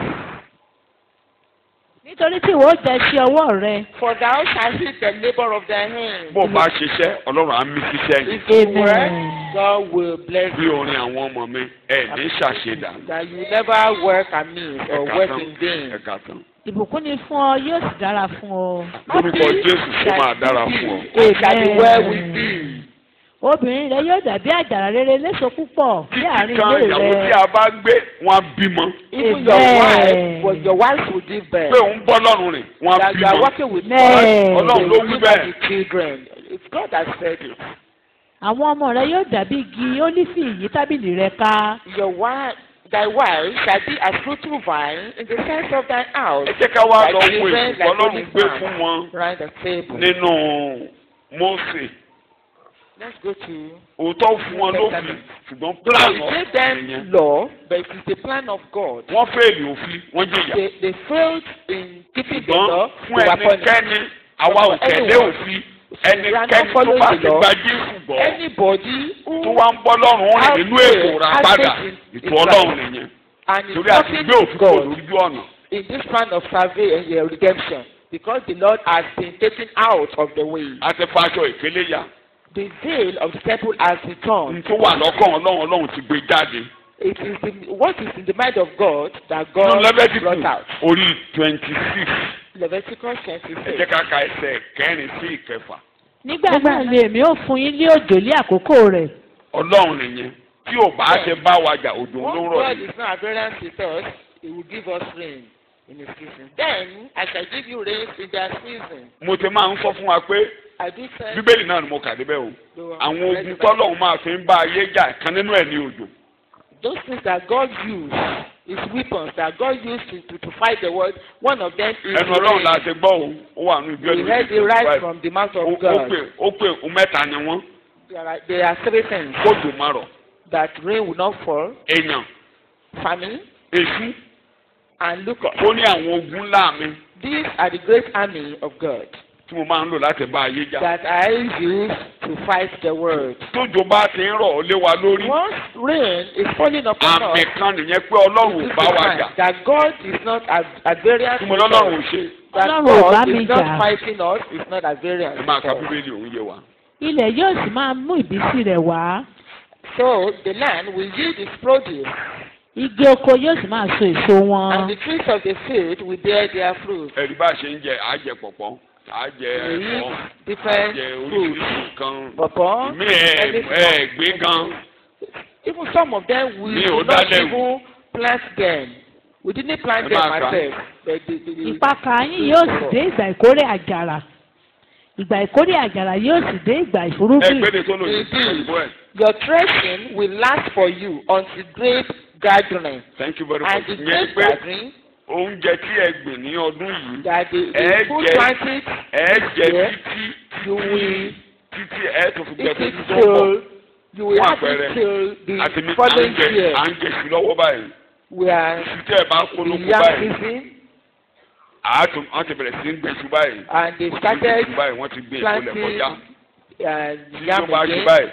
nítorí tí ìwọ ó jẹ sí ọwọ́ rẹ For thou shalt eat the labor of thy hands. bó o bá ṣiṣẹ́ ọlọ́run á mí síṣẹ́ yìí If you Amen. work, God will bless bí you. orin àwọn ọmọ mi ẹ ní ṣàṣedà That you never work amiss or ẹ̀ka work tán in vain. ẹ̀ka tán ìbùkún ni fún ọ yóò sì dára fún ọ. lórúkọ Jésù kó máa dára fún ọ. It shall be well with thee. obìnrin rẹ yóò dàbí àjàrà rere léso púpọ̀ ní àárín títí kan ilé ìyàwó tí rẹ. a bá gbé wọn á bímọ Even your Amen. wife, but your wife will give birth. pé òun bọ́ lọ́rùn rìn wọn á That you are bímọ working with Amen. God, Ọlọ́run they ló will wí give bẹ́ẹ̀. us the children. It's God that said it. àwọn ọmọ rẹ yóò dàbí igi ólífì yí tábìlì rẹ ká. Your wife, thy wife shall be a fruitful vine in the sense of thy house. ẹ jẹ́ ká wá Thy lọ wo children ètò like ọlọ́run only gbé man. fún wọn Round the table. nínú Mósè Let's go to. òótọ́ fún wọn lófin ṣùgbọ́n plan He of gave them nìyẹn law, but it is the plan of God. wọ́n fẹ́ẹ̀lì òfin wọ́n jìyà They, they failed in keeping the ṣùgbọ́n law. fún They were punished. ẹnikẹ́ni àwa ò tẹ̀lé òfin ẹnikẹ́ni tó bá ti gba Jésù gbọ́ Anybody who tó wá ń bọ́ lọ́rùn rìn nínú ètò rà padà ètò ọlọ́run nìyẹn and is torí àti talking gbé òfin kò God lójú ọ̀nà in this plan of salvation and redemption because the Lord has been taken out of the way. àti faṣọ ìkélé yá The veil of the temple has n returned. tó wà lọ́kàn ọlọ́run ọlọ́run ti gbé jáde It is the, what is in the mind of God that nínú God lẹ́bẹ̀tìkù brought out. orí twenty six Leviticus ẹ 26. jẹ́ ká ka ẹsẹ̀ kẹrin sí ìkẹfà nígbà náà lè mí ó fún yín ní òjò ní àkókò rẹ̀. ọlọ́run nìyẹn tí ò bá ṣe bá wa jà òjò ló Once rọ̀ God yìí is not at variance with us, He will give us rain in His season. Then I shall give you rain in their season. mo ti máa ń sọ fún wa pé I do say. bíbélì náà ni mo kà débẹ̀ o àwọn ogun tọ́lọ́run máa fi ń bá ayé jà kan nínú ẹ̀ ní òjò Those things that God used, His weapons that God used to, to, to fight the world, one of them is ẹnu ọlọ́run la rain. ṣe gbọ́ o ó wà nínú ìgbẹ́ We heard it right from the mouth ó of ó God. pè ó pè ó mẹ́ta ni wọ́n There are, there are three things kójò má rọ̀ that rain will not fall, èèyàn famine, èṣù and locusts. ó ní àwọn ogun ńlá mi These are the great army of God tí mo máa ń lò láti bá ayé jà that I use to fight the world. tójò bá ti ń rọ̀ ó lé wa lórí Once rain is falling upon àmì us, kan nìyẹn pé ọlọ́run ò this is bá the wa sign jà that God is not at, at variance tí mo with lọ́lọ́run ò us. ṣe That Ọlọ́run ò bá God mi is not jà. fighting us, is not at variance ẹ máa ka with us. bíbélì òun yé wa. ilẹ̀ yóò sì máa mú ìbísí rẹ̀ wá. So the land will yield its produce, igi oko yóò sì máa so èso and wọn. the trees of the field will bear their fruit. ẹ̀rí bá a ṣe ń jẹ àjẹ pọ̀pọ̀ àjẹ We ẹ̀fọ́ eat different àjẹ fruits. oríṣiríṣi nǹkan Pawpaw, ìmí ẹ̀ everything. ẹ̀ gbé gan Even some of them we Mi did ò not dálẹ̀ wò. even plant them. We didn't plant Ẹ them máa kà. ourselves. But the, the, the, ìpakà yín yóò sì dé ìgbà ìkórè àjàrà. ìgbà ìkórè àjàrà yóò sì dé ìgbà ẹ ìfúrúgbìn. gbéde tó lòdì sí Indeed. òyìnbó ẹ̀. your threshing will last for you until grape gathering. thank you very And much. the ìyẹn grape pé gathering oúnjẹ tí ẹ gbìn ní ọdún yìí that the, Ẹ the food jẹ- planted ẹ jẹ Yeah. títí you will títí ẹ tó fi jẹ eat tó it ti tó ń bọ̀ till you will Fún have àpẹẹrẹ, it till àti the mi à ń following jẹ year. à ń jẹ sí lọ́wọ́ báyìí We are títí ẹ bá kó in lóko yam báyìí season àátún wọ́n ti bẹ̀rẹ̀ sí ń gbèsù báyìí and they wọ́n ti gbé started iṣu báyìí wọ́n ti gbé ìkólẹ̀ planting kọjá uh, títí yam tó bá ṣe again báyìí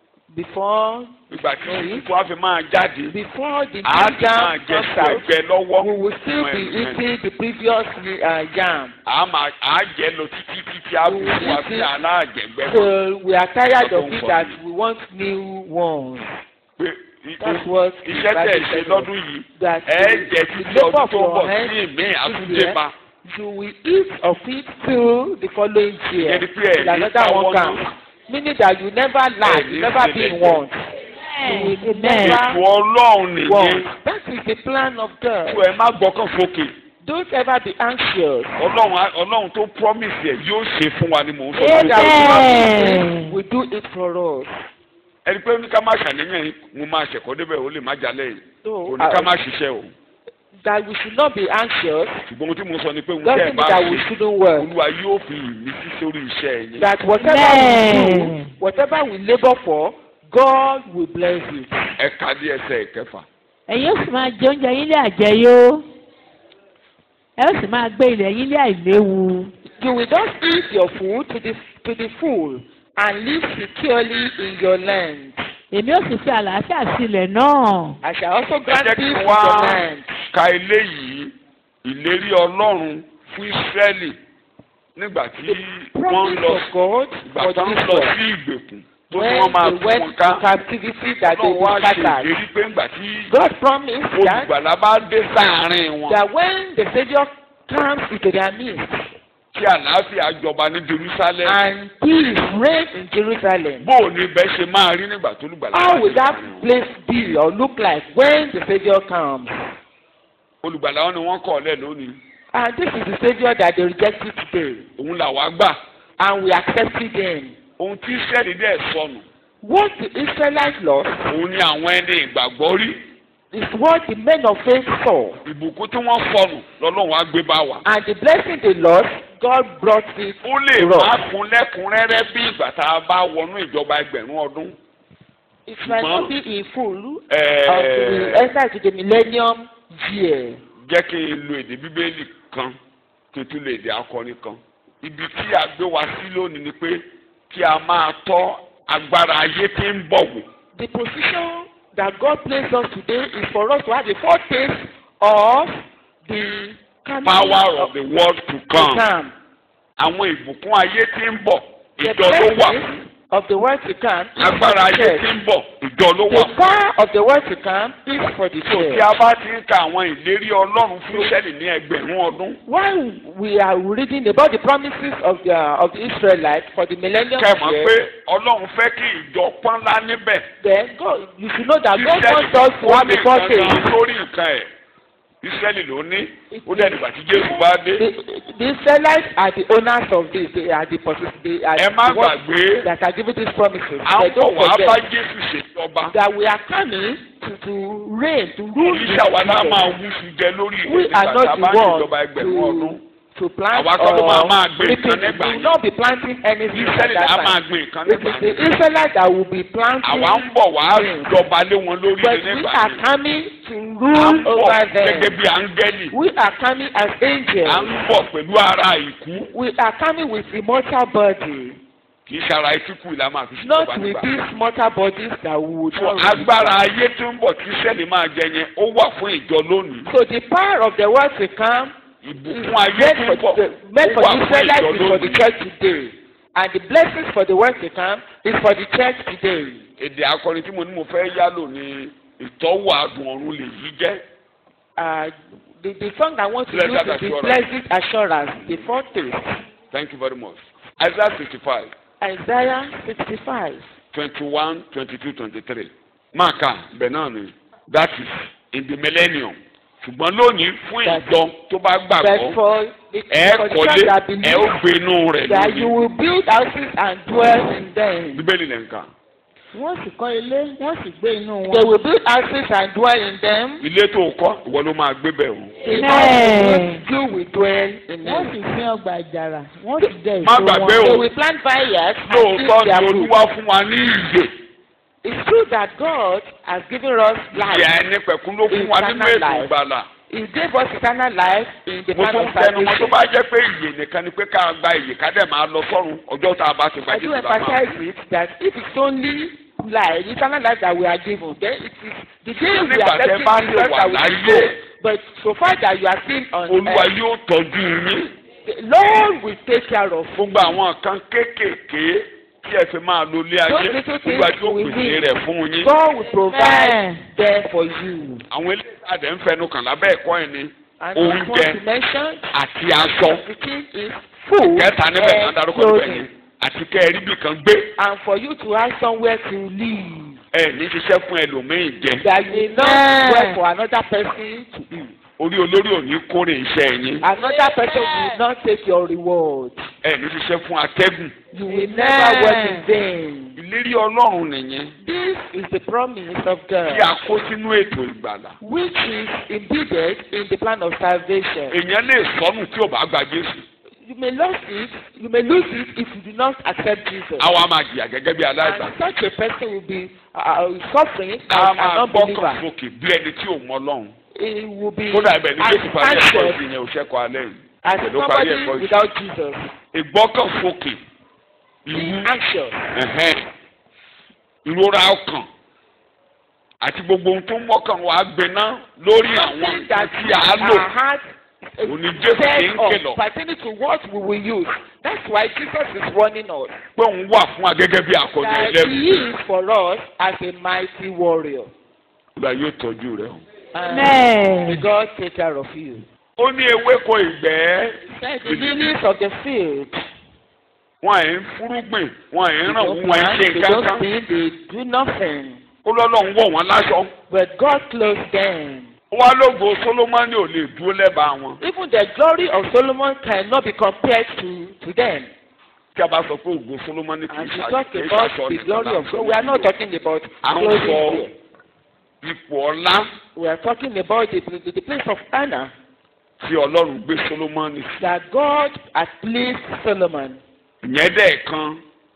before ìgbà tí Sorry. ìtú á fi máa jáde before the àá new ti máa yam jẹ comes sí out. ẹgbẹ́ lọ́wọ́ we will still be eating the previous uh, yam àá máa àá jẹ lọ títí títí á fi fún wa sí aláàjẹgbẹ́ till we are tired of Ọdún it fọ that mi. we want new ones. pé i- That's what iṣẹ́ tẹ̀ ṣe lọ́dún yìí that ẹ the- jẹ the títí labour ọdún of tó ń your bọ̀ hands sí ìmí this àtúndé year, bá you will eat of it till the following year. Ẹni pé ẹ̀ Till ní another káwọ́ one náà. comes. Meaning that you never lack, Ẹ̀ you ní never be in sílẹ̀ want. Amen. Ètò ọlọ́run nìyẹn. want. That is the plan of God. Tó ẹ má gbọ́kàn fókè. Don't ever be anxious. Ọlọ́run á- ọlọ́run tó promise ẹ̀ yóò ṣe fún wa ni mò ń sọ. All that we Amen. do, we do it for us. Ẹni pé ní ká má ṣàníyàn yìí, mo máa ṣẹ̀kọ́ débẹ̀ ó lè má jalẹ̀ yìí. So Kò ní ká uh, má ṣiṣẹ́ o. that we should not be anxious. Ṣùgbọ́n ohun tí mo sọ ni pé ohun Doesn't tẹ́ ẹ mean bá that we ṣe, shouldn't work. Olúwa yóò fi ìmísí sórí iṣẹ́ yín. That whatever we Amen. do, whatever we labour for, God will bless it. Ẹ ka dé ẹsẹ̀ ìkẹfà. ẹ̀yin ó sì máa jẹ oúnjẹ yín lé àjẹyó ẹ ó sì máa gbé ilẹ̀ yín lé àìléwu You will just eat your food to the to the full and live securely in your land. èmi ó sì fi àlàáfíà sílẹ̀ náà I shall also Ẹ grant jẹ́ peace kí in wá your land. ka eléyìí ìlérí Ọlọ́run fún Ísírẹ́lì nígbà tí wọ́n ń Promise lọ of God ìgbà for tó ń this lọ world. sí ìgbèkùn tó ní When wọ́n máa they tú went wọn ká. to captivity that they Ọlọ́run wá were ṣe scattered. ìlérí pé nígbà tí God promised that, olùgbàlà bá dé sáàárín wọn that when the Savior comes into their midst kí àlàáfíà jọba ní Jerusalem. and peace reign in Jerusalem, bó o ní bẹ́ẹ̀ ṣe máa rí nígbà tó olùgbàlà how bá will dé that sáàárín wọn. place be or look like when the Savior comes? olùgbàlà wọn ni wọ́n kọ̀ ọ́ lẹ̀ lónìí And this is the Savior that they rejected today, òun làwa gbà and we accepted him. ohun tí Ísírẹ́lì dẹ̀ sọnù What the Israelites lost òun ni àwọn ẹni ìgbàgbọ́ rí is what the men of faith saw, ìbùkún tí wọ́n sọnù lọ́lọ́run á gbé bá wa. and the blessing they lost, God brought it. ó lè to us. má kún lẹ́kùnrẹ́rẹ́ bí ìgbà tá a bá wọnú ìjọba ẹgbẹ̀rún ọdún. It might not be in full Ẹ̀ẹ́, until we enter to the millennium year. jẹ́ kí n lo èdè bíbélì kan kí n tún lo èdè akọni kan. ibi tí a gbé wa sí lónìí ni pé kí a máa tọ́ agbára ayé tí ń bọ̀ wò. The position that God placed us today is for us to have a foretaste of the coming power of the world to to come. come. àwọn ìbùkún ayé tí ń bọ̀ The ìjọ ló wà. blessings of the world to come is for agbára the ayé church. tí ń bọ̀ ìjọ ló wà. The power of the world to come is for the So tí church. a bá ti ń ka àwọn ìlérí Ọlọ́run fún Ísírẹ́lì ní ẹgbẹ̀rún ọdún. While we are reading about the promises of the of the Israelites for the millennium kẹ́ mọ̀ year, pé Ọlọ́run fẹ́ kí ìjọ pọ́nlá níbẹ̀. then God, you should know that God Ísírẹ́lì wants us to ó have ní a nǹkan foretaste. kan lórí nǹkan ẹ̀. Ísírẹ́lì ló ní ó dẹ̀ nígbà tí Jésù bá dé. The, the Israelites are the owners of this. They are the possess- They are ẹ má the ones gbàgbé that are giving these promises. à They ń bọ̀ don't wá bá forget Jésù ṣèjọba. that we are coming to to reign to rule. Kì í this ṣàwa náà máa kingdom. wú sí jẹ lórí ìlú We nígbà are tá a not bá the ní ones ìjọba ẹgbẹ̀rún ọdún. to to plant Àwa kọ́ ló máa máa or gbé reaping. nǹkan nígbà We yẹn. will not be planting anything at Ísírẹ́lì that á máa time. gbin nǹkan It nígbà is the yẹn. Israelites that will be planting. àwa ń bọ̀ wá jọba lé wọn lórí But ilé we nígbà are yẹn. coming to à ń rule bọ̀ over gẹ́gẹ́ them. bí áńgẹ́lì. We are coming as à ń angels. bọ̀ pẹ̀lú ara ìkú. We are coming with immortal body. kì í ṣara etí kù ìlà máa fi ṣèjọba Not with nígbà. these mortal bodies that we would So not really agbára ayé tó ń bọ̀ tí sẹ́ni máa jẹ yẹn ó wà fún ìjọ lónìí. So the power of the world to come is ìbùkún ayé meant tó for ń bọ̀ the, meant ó for wà the fún Israelites ìjọ is for the lónìí. church today. And the blessings for the world to come is for the church today. èdè akọrin tí mo ní mo fẹ́ yálò ní ìtọ́wò àdùn ọ̀run lè yí jẹ́. Uh, the, the song I want to Blessed use is the assurance. blessed assurance, the foretaste. Thank you very much. Isaiah sixty five Isaiah 65. twenty one twenty two twenty three. Máa kà bẹ́ẹ̀ náà ni that is in the millennium. ṣùgbọ́n lónìí fún That- ìjọ tó bá But gbàgbọ́ for the, ẹ for the kọ́lé church that ẹ ó believe gbé inú rẹ̀ that you lónìí. will build houses and dwell in them. Bíbélì lẹ̀ ń kà. wọ́n sì kọ́ ilé wọ́n sì gbé inú They wọn. will build houses and dwell in them. Ilé tó kọ́ ìwọ ló máa gbé bẹ̀ o. The Amen. you will dwell in wọ́n them. sì fi ọgbà àjàrà wọ́n sì jẹ Má èso gbàgbé wọn. o. They will plant vineyards and Lóòótọ́ eat ni their fruit. Olúwa fún wa ní ìyè. It's true that God has given us Ìyá life. ẹni pẹ̀kún ló fún wa nínú Eternal ètò life. ìgbàlà. He gave us eternal life in the Mo plan tún of tẹnu mọ́ tó salvation. bá jẹ́ pé ìyè nìkan ni pé ká gba ìyè ká dẹ̀ máa lọ sọ́run ọjọ́ tá a bá ti gba I do Jésù la máa. emphasize it that if it's only life, eternal life that we are given, then it is the day we Nígbà are tẹ́ getting bá Jesus lè wà that we láyé. go. But so far that you are still on Olúwa earth, yóò tọ́jú yín. the Lord will take care of you. Gbogbo àwọn kan kéékèèké tí ẹ fi máa lo ilé ayé. Those little things Olúwa yóò we pèsè need. rẹ̀ fún yín. God will provide Amen. there for you. Àwọn eléyìí àdé ń fẹnu kàn lábẹ́ ẹ̀kọ́ ẹ̀ ni. And the Oúnjẹ. one you mentioned, àti aṣọ the king is food kẹta níbẹ̀ náà and darúkọ níbẹ̀ clothing. yẹn àti kẹ́ ẹ rí bì kan gbé And for you to have somewhere to live, ẹ ní ṣiṣẹ́ fún ẹlòmíì jẹ that you will not Amen. work for another person to eat. orí olórí ò ní kórè iṣẹ́ yín Another person will not take your reward. ẹ ní ṣiṣẹ́ fún atẹ́gùn You will Amen. never work in vain. ìlérí ọlọ́run nìyẹn This is the promise of tí God, a kó sínú ètò ìgbàlà which is embedded in the plan of salvation. èèyàn lè sọnù tí ò bá gba Jésù You may lose it. You may lose it if you do not accept Jesus. àwa máa jìyà gẹ́gẹ́ bí aláìsàn And such a person will be uh, suffering a as an máa gbọ́kàn unbeliever. sókè bí ẹni tí ò mọ Ọlọ́run He will be kódà ibẹ̀ ní as Jésù parí ẹ̀kọ́ anxious ìsìn yẹn ò ṣẹ́kọ̀ọ́ alẹ́ yìí as Pẹ̀lú parí somebody ẹ̀kọ́ ìsìn. without Jesus. ìgbọ́kàn sókè ìwú Being anxious. ẹ̀hẹ́n, ìrora ọkàn àti gbogbo ohun tó ń mọ́kàn wá gbiná lórí àwọn Something nǹkan that tí a lò our heart is òní Jésù kì í set kìlọ̀ on pertaining to what we will use. That's why Jesus is warning us pé òun wà fún wa gẹ́gẹ́ bí akọni that ẹlẹ́rù He is for us as a mighty warrior. ìgbà yóò tọ́jú rẹ̀ o. And may Amen. God take care of you. ó ní ewéko ìgbẹ́ Said the lilies of the field. wọn ẹ̀ ń fúrúgbìn wọn ẹ̀ ń They ràn don't wọn ẹ̀ ń plant, ṣe they don't kankan sing, they do nothing. ó lọ́lọ́run wọ̀ wọ́n láṣọ. But God clothed them. wá lógo Sólómọ́nì ò lè dúró lẹ́bàá wọn. Even the glory of Solomon cannot be compared to, to them. tí a bá sọ pé ògo Sólómọ́nì kì í And we ṣe talk kì í about ṣaṣọ the nìkan glory of láǹsọ. God. We are not talking about à ń clothing sọ here. ipò ọlá We are talking about the, the, the place of honor tí Ọlọ́run gbé Sólómọ́nì sí. that God has pleased Solomon. ìyẹn dẹ̀ kan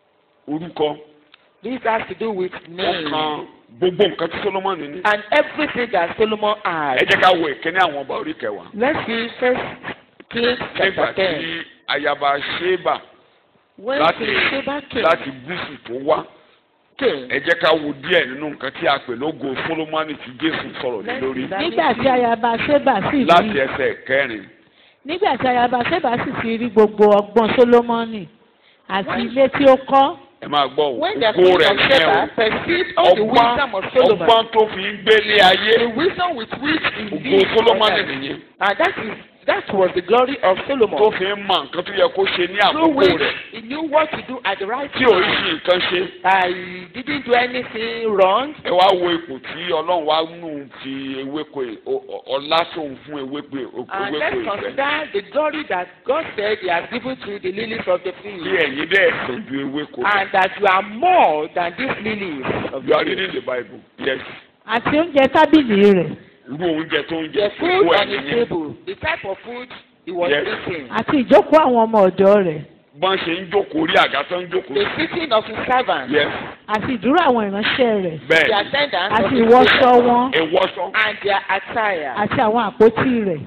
orúkọ This has to do with ó name kan gbogbo nǹkan tí Sólómọ́nì ní. and everything that Solomon had. ẹ jẹ́ ká wo ìkíní àwọn ọba orí kẹwàá. Let's see First Kings nígbà chapter ten. tí ayaba Ṣébà When láti King Sheba came, láti gúúsù tó wá came ẹ jẹ́ ká wo díẹ̀ nínú nǹkan tí a pè lógo Sólómọ́nì tí Jésù sọ̀rọ̀ lé let's lórí see that nígbà tí means- ayaba ṣébà sì láti rí ẹsẹ̀ kẹrin nígbà tí ayaba ṣébà sì ti rí gbogbo ọgbọ́n sólómọ́nì àti ilé tí ó kọ́ ẹ máa gbọ́ o When the ògo king rẹ̀ of ní ẹ Sheba perceived all the ọgbọ́n wisdom of Solomon, ọgbọ́n tó fi ń gbélé ayé the wisdom with which he ògo lived on Sólómọ́nì earth. nìyẹn and that is that was the glory of tó Solomon. fi ń mọ nǹkan tó yẹ kó ṣe ní Through àkókò which rẹ̀ he knew what to do at the right tí ò rí time. sí nǹkan ṣe I didn't do anything wrong. ẹ wá wo ipò tí Ọlọ́run wá nù fi ewéko ì- ọ- ọ- ọlá tóun fún ewéko And ewéko let's ìfẹ́ consider the glory that God said He has given to the lilies of the kí field, ẹ̀yin dẹ̀ sàn ju ewéko lọ. and that you are more than these lilies of You the are field. reading the Bible. Yes. àti oúnjẹ tábìlì rẹ̀ Irú oúnjẹ tó ń The jẹ food ẹ̀ on his nìyẹn. table, the type of food he was Yes. eating, àti ìjókòó àwọn ọmọ ọ̀dọ́ rẹ̀ Bọ́n ṣe ń jókòó orí àga tó ń jókòó. the sitting of his servants, Yes. àti ìdúró àwọn ìránṣẹ́ rẹ̀ the Bẹ́ẹ̀ attendants of àti his ìwọṣọ table, wọn ìwọ́sọ. and their attire, àti àwọn àpótí rẹ̀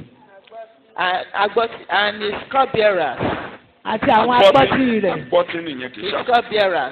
and, agbot- and his cupbearers, àti àwọn àpótí rẹ̀ Agbọ́tí nìyẹn kì í his ṣàkóso. cupbearers,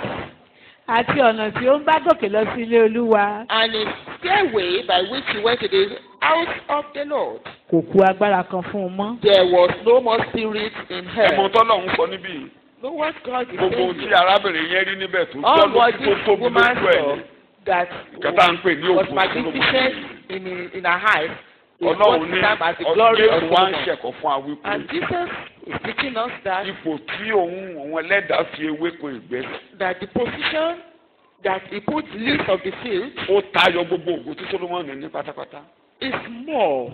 àti ọ̀nà tí ó ń bá gòkè lọ sí ilé olúwa and his stairway by which he went to the house of the Lord. kò kù agbára kan fún un mọ́. There was no more spirit in Ẹ̀mọ hell. tọ́lọ̀ ń sọ níbí yìí. Know what God is Gbogbo ohun saying? tí arábìnrin yẹn rí níbẹ̀ tó All tọ́ what lójú tó this tóbi woman lójú ẹ̀ saw ni. that Kàtà ń pè ní was òkú magnificent in in her eyes is what Ọlọ́run ní time as the glory of Jésù wá ń Solomon. ṣẹ̀kọ́ fún wa wípé And Jesus is teaching us that ipò tí òun òun ẹlẹ́dàá fi ewéko ìgbẹ́ that the position that he put leaves of the field ó tayọ gbogbo ògo tí Solomoni ní pátápátá. is more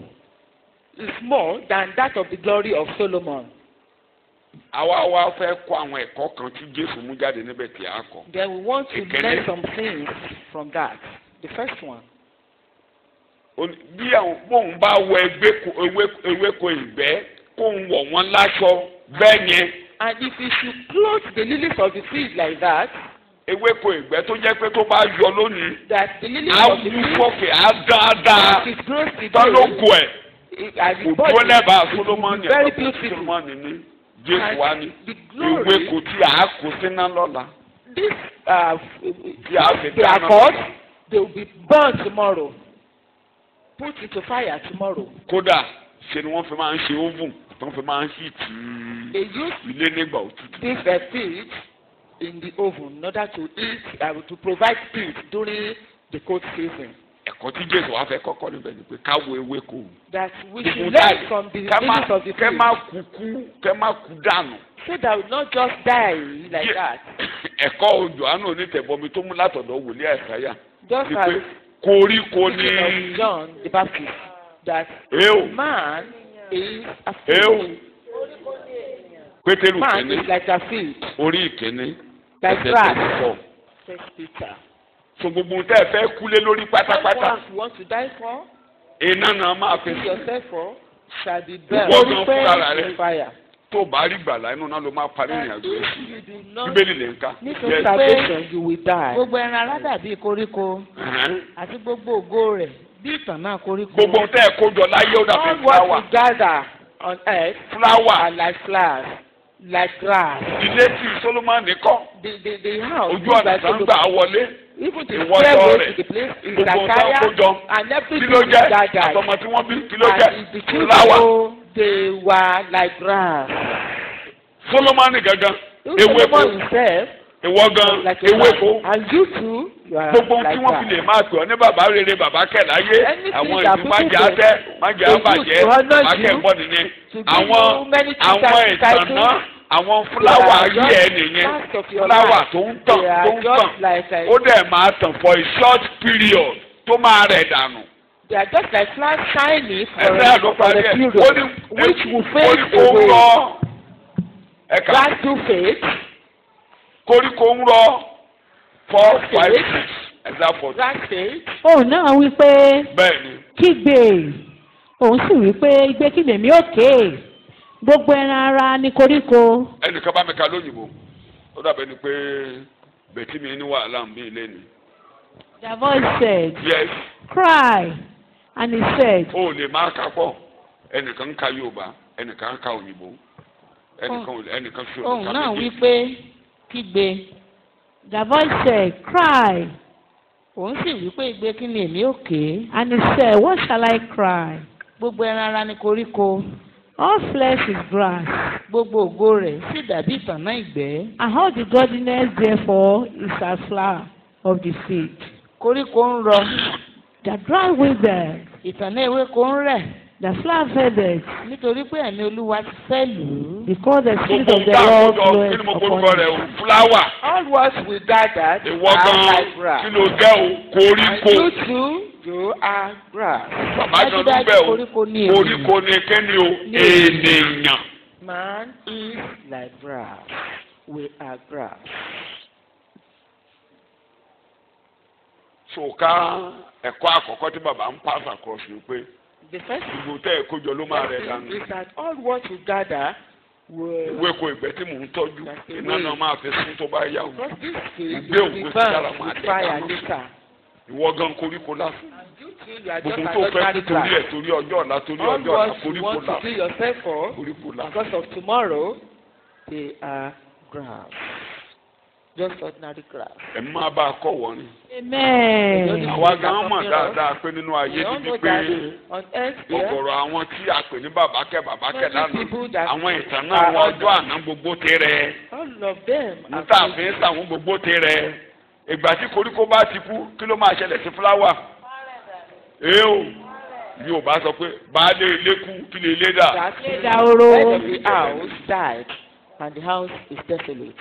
is more than that of the glory of Solomon. àwa wa fẹ́ kọ́ àwọn ẹ̀kọ́ kan tí Jésù mú jáde níbẹ̀ tí a kọ́. Then we want to Ìkíní. learn some things from that. The first one. Ó ní, bí àwọn bóun bá wọ ẹgbẹ́ ewéko ewéko ìgbẹ́ kóun wọ̀ wọ́n láṣọ bẹ́ẹ̀ yẹn And if you should clothe the lilies of the field like that, ewéko ìgbẹ́ tó jẹ́ pé tó bá yọ lónìí that the lilies á of the wú field sókè á dáadáa it grows today, tọ́lógo ẹ̀ it, and kò the dúró body lẹ́bàá it will Solomoni be very ẹ̀kọ́ beautiful. Solomoni ní Jésù wá ní The glory, ewéko tí a kó síná lọ́la this uh, tí a fi they dáná are called, they will be burned tomorrow, put into fire tomorrow. kódà ṣe ni wọ́n fi máa ń ṣe oven tó fi máa ń hìtì They use ilé nígbà òtútù. this uh, feed in the oven in order to eat, uh, to provide heat during the cold season. ẹ̀kọ́ tí jésù wá fẹ́ kọ́kọ́ níbẹ̀ ni pé káwo ewéko That we Gbogbo should táyì. learn from the kẹ́ má ladies of the kẹ́ field. má kú kú kẹ́ má kú dànù. So that we not just die like Ye- that. ẹ̀kọ́ Jòhánù onítẹ̀bọmi tó mú látọ̀dọ̀ wòlíì àìsáyà Just ni as pé koríko ní speaking of John the Baptist, that eo man is a eo field. pétérù Man kìíní is like a field, orí ìkíní like ẹsẹ̀ grass. tó sọ First Peter. so gbogbo tẹ́ ẹ fẹ́ kúlé lórí pátápátá What you want to die for, iná náà máa fi kill yourself for, shall be Gbogbo burned ọ̀nà fúnra rẹ̀. in fire. tó o bá rí gbàlá inú náà ló máa parí ìrìn àjò If yìí you do not bíbélì lè ń ká need Yes. salvation, you will die. gbogbo ẹran ara dàbí koríko Ẹ̀hẹ́n. àti gbogbo ògo rẹ̀ bí ìtàn náà koríko. gbogbo tẹ́ ẹ kó jọ láyé ó dàbí All fúláwà what we gather on earth fúláwà are like flowers, like grass. ilé tí Sólómọ́nì kọ́ The the the house ojú ọ̀nà like tó ń gbà wọlé even the ìwọ stairway sọ rẹ̀. to the place is gbogbo tẹ́ ẹ kó Zachariah jọ and kí everything ló is jẹ́ gathered. àtọmọ tí wọ́n bí kí ló jẹ́ And the fúláwà children they were like grass. Sólómọ́nì gangan Even ewéko Solomon himself ìwọ gan was like a ewéko grass. And you too, you are gbogbo ohun tí like wọ́n fi grass. lè máa pè ọ́ ní bàbá rere bàbá kẹ̀ láyé Anything àwọn that ìlú people májè say, àtẹ májè they àbàjẹ́ use to honour bàbá kẹ̀ you, bọ́ nìyẹn to give àwọn you many things àwọn that ìtàn title. náà àwọn fúláwà They are ayé ẹ just nìyẹn parts of your fúláwà life. tó ń tàn They tó are ń just tàn like a, ó dẹ̀ máa tàn for a short period tó máa rẹ̀ dànù. they are just like flowers shining for ẹsẹ̀ a, ló for parí a ẹ̀ period, ó ní which will fade koríko ń away. rọ ẹ̀ka Grass do fade. koríko ń rọ four Okay. five six ẹ̀dá four Grass fade. òun náà wí pé bẹ́ẹ̀ ni kígbe òun sì wí pé igbe kí lèmi òkè gbogbo ẹran ara ní koríko ẹnìkan bá mi ka lóyìnbó ó dàbẹ̀ ni pé bẹ̀tí mi ní wàhálà ń bí ilé ni the voice said yes cry and he said ó lè máa ka pọ̀ ẹnìkan ń ka Yorùbá ẹnìkan ń ka òyìnbó ẹnìkan ò- ẹnìkan fi ohun òyìnbó náà méjì. wí pé kígbe the voice said cry òun sì wí pé igbe kí ni èmi ò ké and he said what shall I cry gbogbo ẹran ara ní koríko all flesh is grass gbogbo ògo rẹ̀ sì dàbí ìtànná ìgbẹ́ and all the godliness therefore is as flower of the field koríko ń rọ the dry wither ìtànná ewéko ń rẹ̀ the flower faded nítorí pé ẹ̀mí olúwa ti fẹ́ lù ú because the spirit gbogbo of the nǹkan Lord àkójọ kí bloweth ni mo upon korúkọ rẹ him. o fúláwà All what we gathered ìwọ are gan like kí grass. ló jẹ́ o And koríko you too, you are grass. bàbá gan ló dájúdájú bẹ̀ o koríko ní èmi koríko ni kíni o ènìyàn Man is like grass. We are grass. ṣòká ẹ̀kọ́ àkọ́kọ́ tí bàbá ń pass across ni pé The first gbogbo tẹ́ ẹ̀ kójọ ló máa rẹ̀ dànù thing is that all what you gather will ewéko ìgbẹ́ tí mò ń tọ́jú iná náà máa fi sún tó bá yá o because this field Gbé will be ògo sí dára burned máa with dẹ̀ fire dáná. later. ìwọ gan koríko lásán And you too, you are just gbogbo an tó fẹ́ ordinary kú torí grass. ẹ̀ torí ọjọ́ ọ̀la torí All ọjọ́ ọ̀la what you koríko want to lásán kill yourself for koríko lásán because of tomorrow, they are grass. Just ordinary grass. ẹ̀ máa bá a kọ́ wọ́n ni. amen. àwa gan mọ̀ dáadáa pé nínú ayé We all níbi know pé that on earth here, ọ̀gọ̀rọ̀ àwọn tí a pè ní bàbá kẹ́ bàbá kẹ́ Many lánàá people that àwọn ìtàn náà are wọn ọjọ́ àná gbogbo ti rẹ̀ all of them are níta fi ń sàwọn gbogbo ti rẹ̀ ìgbà tí koríko bá ti kú kí ló máa ṣẹlẹ̀ sí fúláwà ee o yóò bá sọ pé baálé ilé kú kí lè ilé dà that Dahoro. the head of the house died and the house is desolate.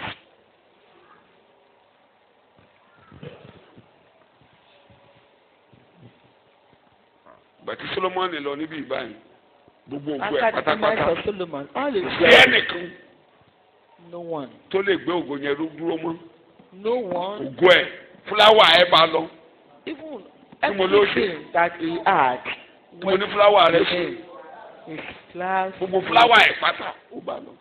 ìgbà tí Solomoni lọ níbí ìbáyìí gbogbo ògo ẹ̀ After the demise pátápátá of Solomon, all is sí well. ẹnìkan No one. tó lè gbé ògo yẹn dúró mọ́ No one. ògo ẹ̀ fúláwà ẹ̀ bá lọ Even Tí mo ló ṣe. everything that he had tí mo ní fúláwà rẹ̀ ṣe him. His flowers. gbogbo fúláwà ẹ̀ pátá ó bá lọ.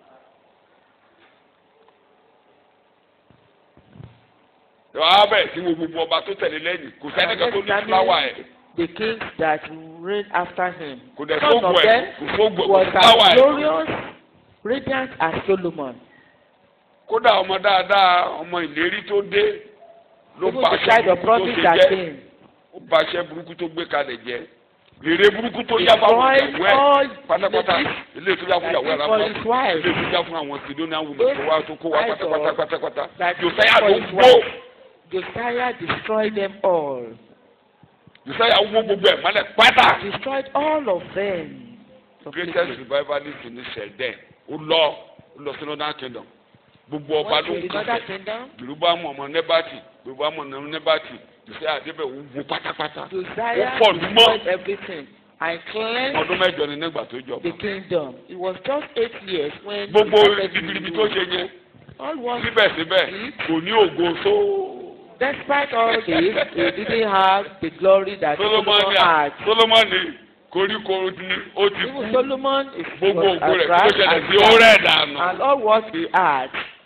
wàá bẹ̀ tí wo gbogbo ọba tó tẹ̀lé lẹ́yìn kò sẹ́nìkan tó ní fúláwà ẹ̀ The kings that reigned after him. kò dẹ̀ Some sóògùn of ẹ̀ them kò sóògùn was ẹ̀ fúláwà as ẹ̀. glorious, radiant as Solomon. kódà ọmọ dáadáa ọmọ ìlérí tó dé ló Even bá the aṣẹ child of burúkú tó promise ṣe that jẹ́ came. ó bá aṣẹ burúkú tó gbé kalẹ̀ jẹ́ rere burúkú tó yá fáwọn Destroyed ìyàwó ẹ̀ all pátápátá the ilé tó yá fún ìyàwó ẹ̀ that for lápá his wife. ilé tó yá fún àwọn Sidonian women tó wá tó kó wá Those pátápátá pátápátá that Josiah for ló his gbó Josiah destroyed them all. josiah wó gbogbo ẹ̀ mọ́lẹ̀ pátá destroyed all of them. greatest revivalist ní sẹ̀dẹ̀ ó lọ ó lọ sí northern kingdom gbogbo ọba Went ló to ń another kọ́ kingdom. jerubamu ọmọ nebati jerubamu ọmọ nebati josiah adébẹ̀ ó wó pátápátá Josiah ó pọ̀ lù mọ́ destroyed everything and cleansed ọdún mẹ́jọ ni nígbà tó jọba the kingdom. It was just eight years when he gbogbo started to ibiribi tó rule. ṣe yẹn All was síbẹ̀síbẹ̀ kò ní ògo tó despite all this, he didn't have the glory that Solomon solomoni had. solomoni koríko ni ó ti kú Even Solomon is gbogbo was ògo rẹ̀ as kí ló grass ṣẹlẹ̀ and sí ó rẹ̀ dànù. and all what he had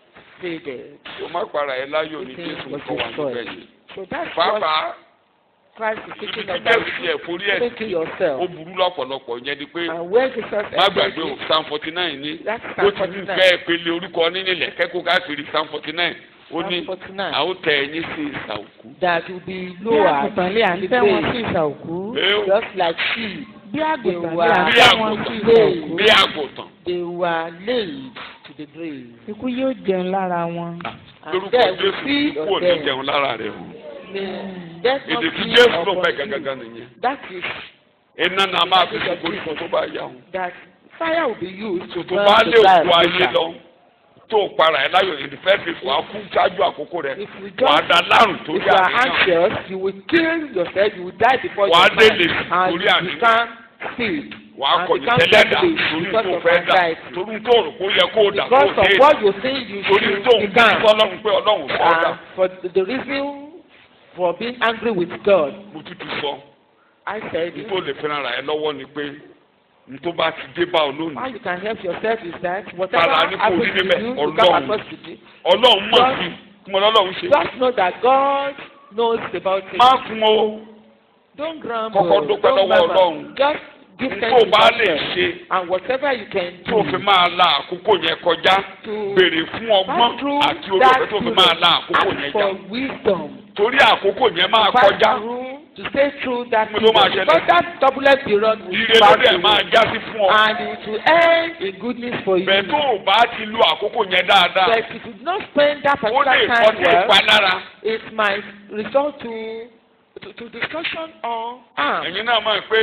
faded. o má para ẹ láyò ní Everything jésù was kọ́ wa níbẹ̀ destroyed. yìí. So that's what pàápàá Christ is ibi teaching tí us. jésù ti ẹ̀ forí ẹ̀ Think to sí yourself. ó burú lọ́pọ̀lọpọ̀ yẹn ni pé And where Jesus má gbàgbé o entered psalm forty nine ní That's ó Psalm ti ní 49. fẹ́ pele orúkọ nílẹ̀ kẹ́kọ̀ọ́ káàkiri psalm forty nine ó ní Psalm 49. a ó tẹ ẹyin sí ìsà òkú. that will be bí lower àgùntàn lé à ń in tẹ́ the wọn sí grave, ìsà òkú Ẹ ó, just like sheep. bí àgùntàn wà- lé à ń bí tẹ́ wọn sí ìsà àgùntàn òkú bí àgùntàn They were laid to the grave. ikú yóò jẹun lára wọn. lórúkọ death will jésù feed kú ò on ní them. jẹun lára rẹ o. May death not èdè tí be jésù ló upon fẹ́ you. gangan nìyẹn. That is iná náà máa fi ṣe koríko tó bá yà wọn. that fire will be used to tó burn bá the lè ground kú ayé later. lọ tó o para ẹ láyò in the first place wàá kú ṣáájú àkókò rẹ If you wàá just da lárùn if torí you are àníyàn anxious, you will kill yourself. You will die before Wàá your time, délé and torí you àníyàn. become sick. wàá and kọ̀yìn become tẹ́lẹ̀dá devilish torí because tó of fẹ́ dà anxiety. torí tó rò kó yẹ kó o dà kó o Because of dé what you think you torí should tó ń bí become. sọ́lọ́run pé ọlọ́run fọ́ dà And for the reason for being angry with God, mo tútù sọ I said, n tó lè fẹ́ràn ra ẹ lọ́wọ́ ni pé n tó bá ti dé bá ọ how lónìí you can help yourself is that whatever Tara ní kò happens rí to níbẹ̀, you, you Ọlọ́run. come across to you. ọlọ́run mọ̀ Just- sí kí mo lọ́lọ́run ṣe Just know that God knows about it. má fún o Don't grumble. Kọ́kọ́ dúpẹ́ Don't lọ́wọ́ murmur. Ọlọ́run. Just give n thanks tó to bá lè God. ṣe And whatever you can tó fi do máa la àkókò yẹn kọjá to béèrè fún ọgbọ́n pass through àti orí that ọ̀fẹ́ tó fi máa la àkókò ask yẹn já for wisdom. torí àkókò yẹn máa pass kọjá through to stay through that Mo ló máa period. ṣẹlẹ̀. because that turbulent period will ire pass lórí ẹ̀ máa through já sí fún ọ and it will end in goodness for you. bẹ́ẹ̀ tó o bá ti lo àkókò yẹn dáadáa but if you do not spend that ó lè particular kọ́ time sí well ìpalára it might result to to, to discussion or harm. ẹ̀yin náà mọ̀ pé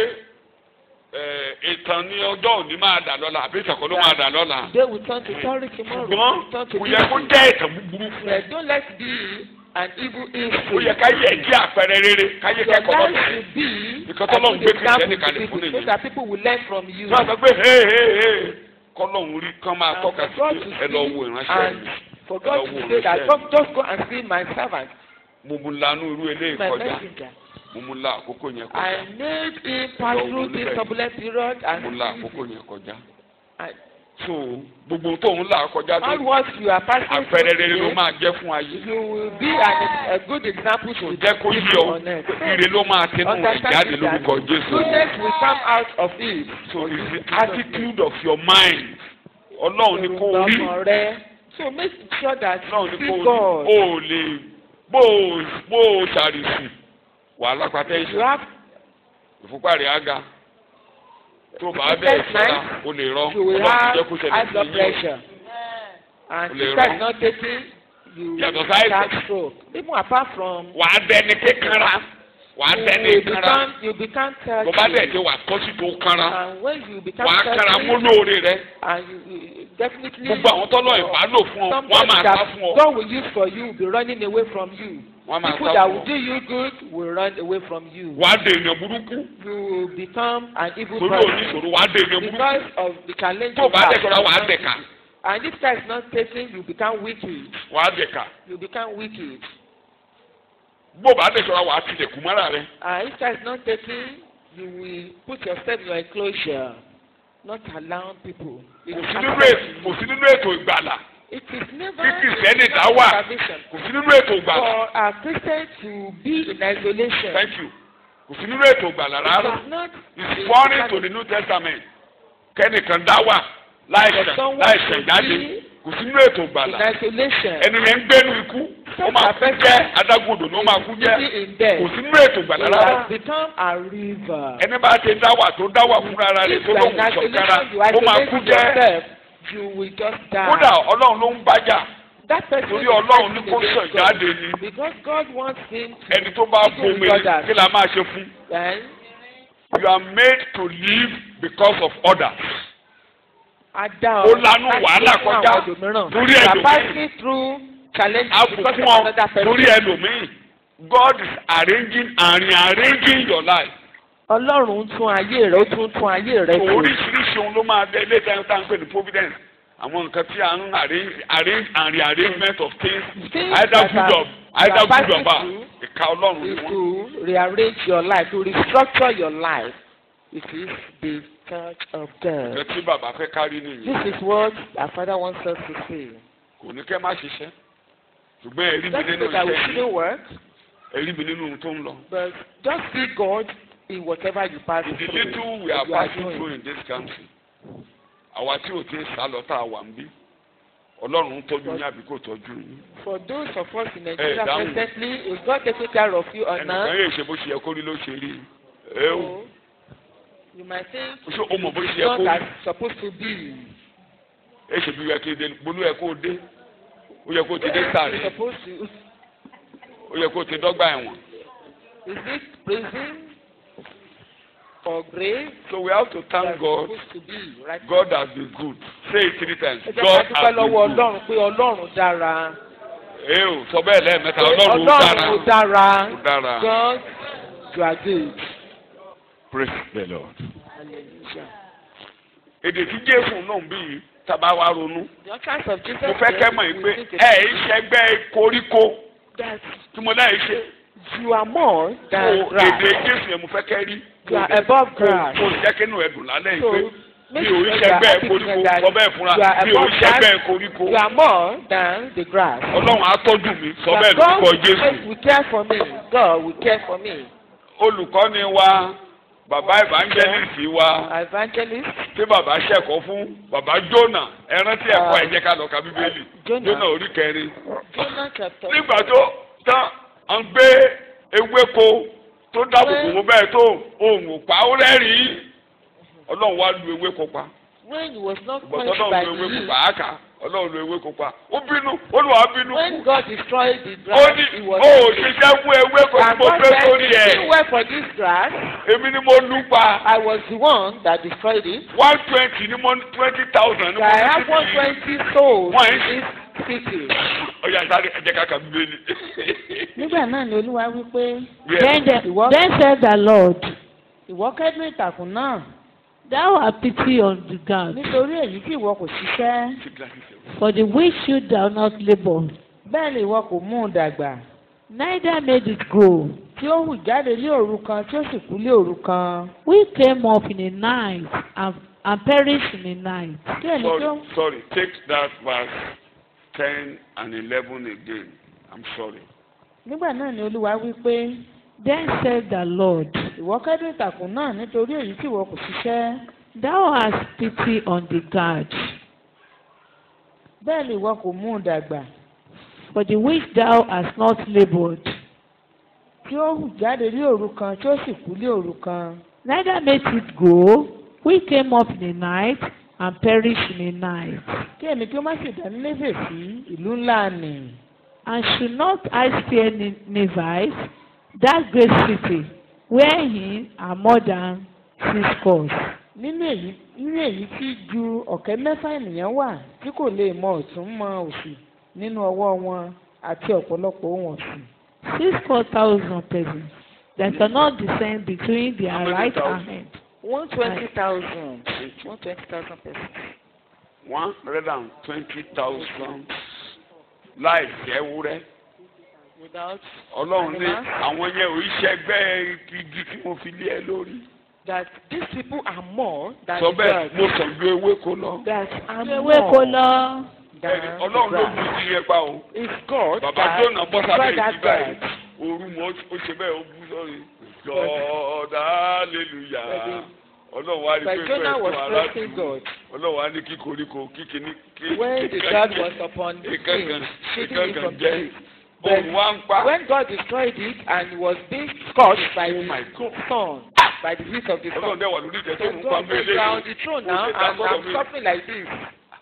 ẹ̀, ìtàn ní ọjọ́ òní máa dà lọ́la àbí ìtàkùn ló máa dà lọ́la they will turn to sorry tomorrow. ṣùgbọ́n turn to kò yẹ kó evil. jẹ́ ìtàn búburú fún ẹ Yeah, don't let it be an evil ó history. yẹ ká yẹ jẹ́ àpẹẹrẹ rere ká yẹ Your kẹ́kọ̀ọ́ life lọ́sẹ̀ should be Because a Ọlọ́run good gbé Kristẹni example to kalẹ̀ fún people èyí. so that people will learn from you. tí wọ́n sọ pé hey hey hey kọ́lọ́hún rí kán máa And tọ́ka for sí God to pé ẹ lọ wo see ìránṣẹ́ and mi for God Lọ wo to say that ìránṣẹ́ God just go and see my servant, mo mú lanú irú eléyìí my kọjá messenger. mo mú la àkókò yẹn I kọjá made him pass Lọ wo through this níbẹ̀. turbulent period mo la and àkókò yẹn kọjá I- so gbogbo tó ń là kọjá tó all what you are passing through àpẹẹrẹ rere ló today, máa jẹ́ fún ayé you will be an, a good example to jẹ́ kó yí ọ on earth. ire ló máa tẹnu rẹ̀ Understand jáde that lórúkọ Jésù goodness will come out of it. so it's the attitude of your mind ọlọ́run ni kò rí Ọmọ rẹ. So make sure that ọlọ́run you ni see kò rí God. o ò lè bó o bó o ṣàrìsì wàhálà pàtẹ́ You ìṣẹ́ have ìfúnpá rẹ̀ á ga tó bá bẹ́ẹ̀ ṣọ́ra o lè rọ you will ọlọ́run have jẹ́ kó ṣẹlẹ̀ high sí blood yín pressure. And Lè if that rán. is not taken, you Yàtọ̀ will sáyẹ̀sì. have stroke. Even apart from wà á dẹni kékeré wà á you dẹni will kanra become you become tó bá dẹ̀ thirsty. ti wà tọ́sí tó kanra And when you become wà á kanra thirsty, mú lóore rẹ and you, you definitely gbogbo àwọn tọ́lọ̀ ìbálò fún ọ wọ́n á somebody máa that sá fún ọ God will use for you will be running away from you. wọ́n á máa People sá that fún will ọ do you good will run away from you. wà á dè èèyàn burúkú You will become an evil torí person oníṣòro wà á dè èèyàn burúkú because of the challenge tó you bá have. dẹ̀ kọ́ra wà á dẹ̀ka And if that is not taken, you become wicked. wà á dẹ̀ka You become wicked. bó bá dẹ̀ kọ́ra wà á tilẹ̀kùn mọ́ra rẹ And if that is not taken, you will put yourself in your enclosure, not allowing people. It kò is sí nínú happening ètò to kò you. sí nínú ètò ìgbàlà It is never Kí Kìrìsìtẹ́nì a dá wà. salvation kò sí nínú ètò ìgbàlà for a Christian to be in isolation. thank you kò sí nínú ètò ìgbàlà It rárá is not it's foreign to the new testament kẹ́nìkan dá wà láìsàn láìsàn jáde kò sí nínú ètò in ìgbàlà isolation. ẹni rẹ̀ ń gbénu ikú ó máa kú jẹ́ adágúndò ló máa kú jẹ́ Living in death. kò sí nínú ètò ìgbàlà It rárá has become a river. ẹni bá ti dá wà tó dá wà fúnra ara rẹ̀ If tó you are in lóun sọ̀kára isolation, you ó máa kú isolate jẹ́ yourself, you will just die. kódà ọlọ́run ló ń bájà that person torí is ọlọ́run ní fighting kó against sàn God. jáde ni Because God wants him to ẹni tó bá Even bomi others. kí la máa ṣe fún. then you are made to live because of others. ada Ó lanu wàhálà kọjá lórí lórí you are ẹlòmíì. passing through challenges a because fún of ọ another person. lórí ẹlòmíì. God is arranging and rearranging your life. Ọlọ́run ń tún ayé rẹ̀ ó tún tún ayé rẹ̀ So tò. oríṣiríṣi ohun ló máa dé ilé ìtàn tá à ń pè ní providence. àwọn nǹkan tí a ń arrange arrange and rearrangement of things Things either that good are- or either you are good or passing bad through ìka ọlọ́run ni is wọ́n. to rearrange your life to restructure your life. It is the church of God. nǹkan tí bàbá fẹ́ kárí nìyí. This is what our father wants us to see. kò ní kẹ́ má ṣiṣẹ́ ṣùgbọ́n ẹ̀rí mi Just nínú so that we iṣẹ́ yìí shouldn't work, ẹ̀rí mi nínú ohun tó ń lọ. but just see God in whatever you pass the through. little we are what you are passing doing. through in this country àwa tí ò ti ń sá lọ tá a wà ń bí ọlọ́run ń tọ́jú yín àbí kò tọ́jú yín. For those of us in Nigeria down. presently, is God taking care of you or ẹnìkan not? yóò ṣe bó ṣe yẹ kó rí ló ṣe rí ẹ o So, you might think ṣé o mọ̀ bó ṣe it's yẹ not kó as rí supposed to be. ẹ ṣe bí yẹ kí dé bolú yẹ kó dé ó yẹ kó ti dé sáré It's supposed to. ó yẹ kó ti dọ́gba ẹ̀wọ̀n. Is it prison or grave? so we have to thank that's God supposed to be right God has been good say it three times ẹ jẹ́ God ká dúpẹ́ has been lọ́wọ́ good. ọlọ́run pé ọlọ́run dára. ẹ o sọ bẹ́ẹ̀ lẹ́ẹ̀mẹ́ta ọlọ́run ó dára ó dára. ó dára God you are good. praise the Lord. Hallelujah. èdè tí Jésù náà ń bí yìí tábà wá ronú The utterance of Jesus mo fẹ́ kẹ́ mọ̀ yìí we pé think ẹ ẹ̀ ṣẹgbẹ́ koríko that tí mo náà ṣe you are more so than èdè grass. Jésù yẹn mo fẹ́ kẹ́ rí You are above grass. kò jẹ́ kí inú ẹ̀ dùn lálẹ́ yìí So pé mi make ò sure rí you are ṣẹgbẹ́ happy koríko to know that sọ bẹ́ẹ̀ fúnra you are mi ò above rí grass. ṣẹgbẹ́ koríko You are more than the grass. Ọlọ́run á tọ́jú mi sọ That bẹ́ẹ̀ God lórúkọ will, Jésù will care for me. God will care for me. olùkọ́ni wa bàbá evangelist wa Evangelist tí bàbá ṣẹ̀kọ́ fún bàbá Jónà ẹ rántí ẹ̀kọ́ ẹ jẹ́ ká lọ ka bíbélì Jonah. Jónà orí kẹrin Jonah chapter nígbà tó tán à ń gbé ewéko tó dábòbò wọn bẹ́ẹ̀ tó òun ò pa ó rẹ́rìn-ín ọlọ́run wá lu ewéko pa when he was not ìgbọ̀tọ́ quenched ọlọ́run by lu the ewéko heat. pa àáká ọlọ́run lu ewéko pa ó bínú olùwà bínú When God destroyed the ó grass, ní he ó was ò ṣiṣẹ́ fún ewéko tí And mo God gbé said, sórí "It ẹ̀ didn't work for this grass. èmi ni mo lù pa I was the one that destroyed it. one twenty ni mo twenty thousand ni mo I ní have one títí twenty souls Why? in this city. ọ̀yà sáré ẹ jẹ́ ká ka bíbélì. nígbà náà ni olúwa wí pé Yes. Then, the, Ìwọ- then said the Lord, ìwọ kẹ́dùn ìtàkùn náà Thou have pity on the ground, nítorí èyí tí ìwọ kò ṣiṣẹ́ for the which should thou not labour, bẹ́ẹ̀ ni ìwọ kò mú un dàgbà neither made it grow. tí ó hù jáde ní òru kan tí ó sì kú ní òru kan We came up in a night and, and perished in a night. kí ẹni tó sorry sorry take that verse ten and eleven again i'm sorry. nígbà náà ni olúwa wí pé Then said the Lord, ìwọ kẹ́dùn ìtàkùn náà nítorí èyí tí ìwọ kò ṣiṣẹ́ Thou hast pity on the guard, bẹ́ẹ̀ ni ìwọ kò mú un dàgbà for the which thou hast not laboured, tí ó hù jáde ní òru kan tí ó sì kú ní òru kan neither made it grow. We came up in a night and perished in a night. kí èmi kí ó má sì dání léfè sí ìlú ńlá nì And should not I spare Ni- Nivites, that great city, wherein are more than six scores? nínú èyí nínú èyí tí ju ọ̀kẹ́ mẹ́fà ènìyàn wà tí kò lè mọ ọ̀tún mọ òsì nínú ọwọ́ wọn àti ọ̀pọ̀lọpọ̀ ohun ọ̀sìn Six score thousand persons that cannot descend between their How many right thousand? hand. One twenty thousand. One twenty thousand persons. one hundred and twenty thousand láì jẹ́ wúrẹ́ Without ọlọ́run ní Animals? àwọn yẹn ò iṣẹ́ igi tí mo fi lé ẹ lórí. that these people are more than sọ the bẹ́ẹ̀ grass. mo sàn ju ewéko lọ. That are Ewé kò more lọ. than Bẹ́ẹ̀ni, the ọlọ́run ló grass. bu ti yẹn pa o. It's God bàbá that jóná bọ́ sábẹ́ destroyed ìdí that báyìí grass. ooru mọ́ ó ṣe bẹ́ẹ̀ ó bú sọ́rí. God hallelujah ọlọ́run wá rí But pé Jonah fẹ́ẹ́ was tó praising aládùúgbò God ọlọ́run wá ní kí koríko kí kíní kí when the God was upon the ìkankan king, shooting him ìkankan from the jẹ́ tree. òun wá ń pa. When God destroyed it and he was being scorched by Oh my the God. sun, by the heat of the ọlọ́run sun. dẹ̀ wà lórí ìtẹ́ tó So ń pa God said, mélé you are on the throne now Ó ṣe dá and sọ́dọ̀ I'm mi. suffering like this.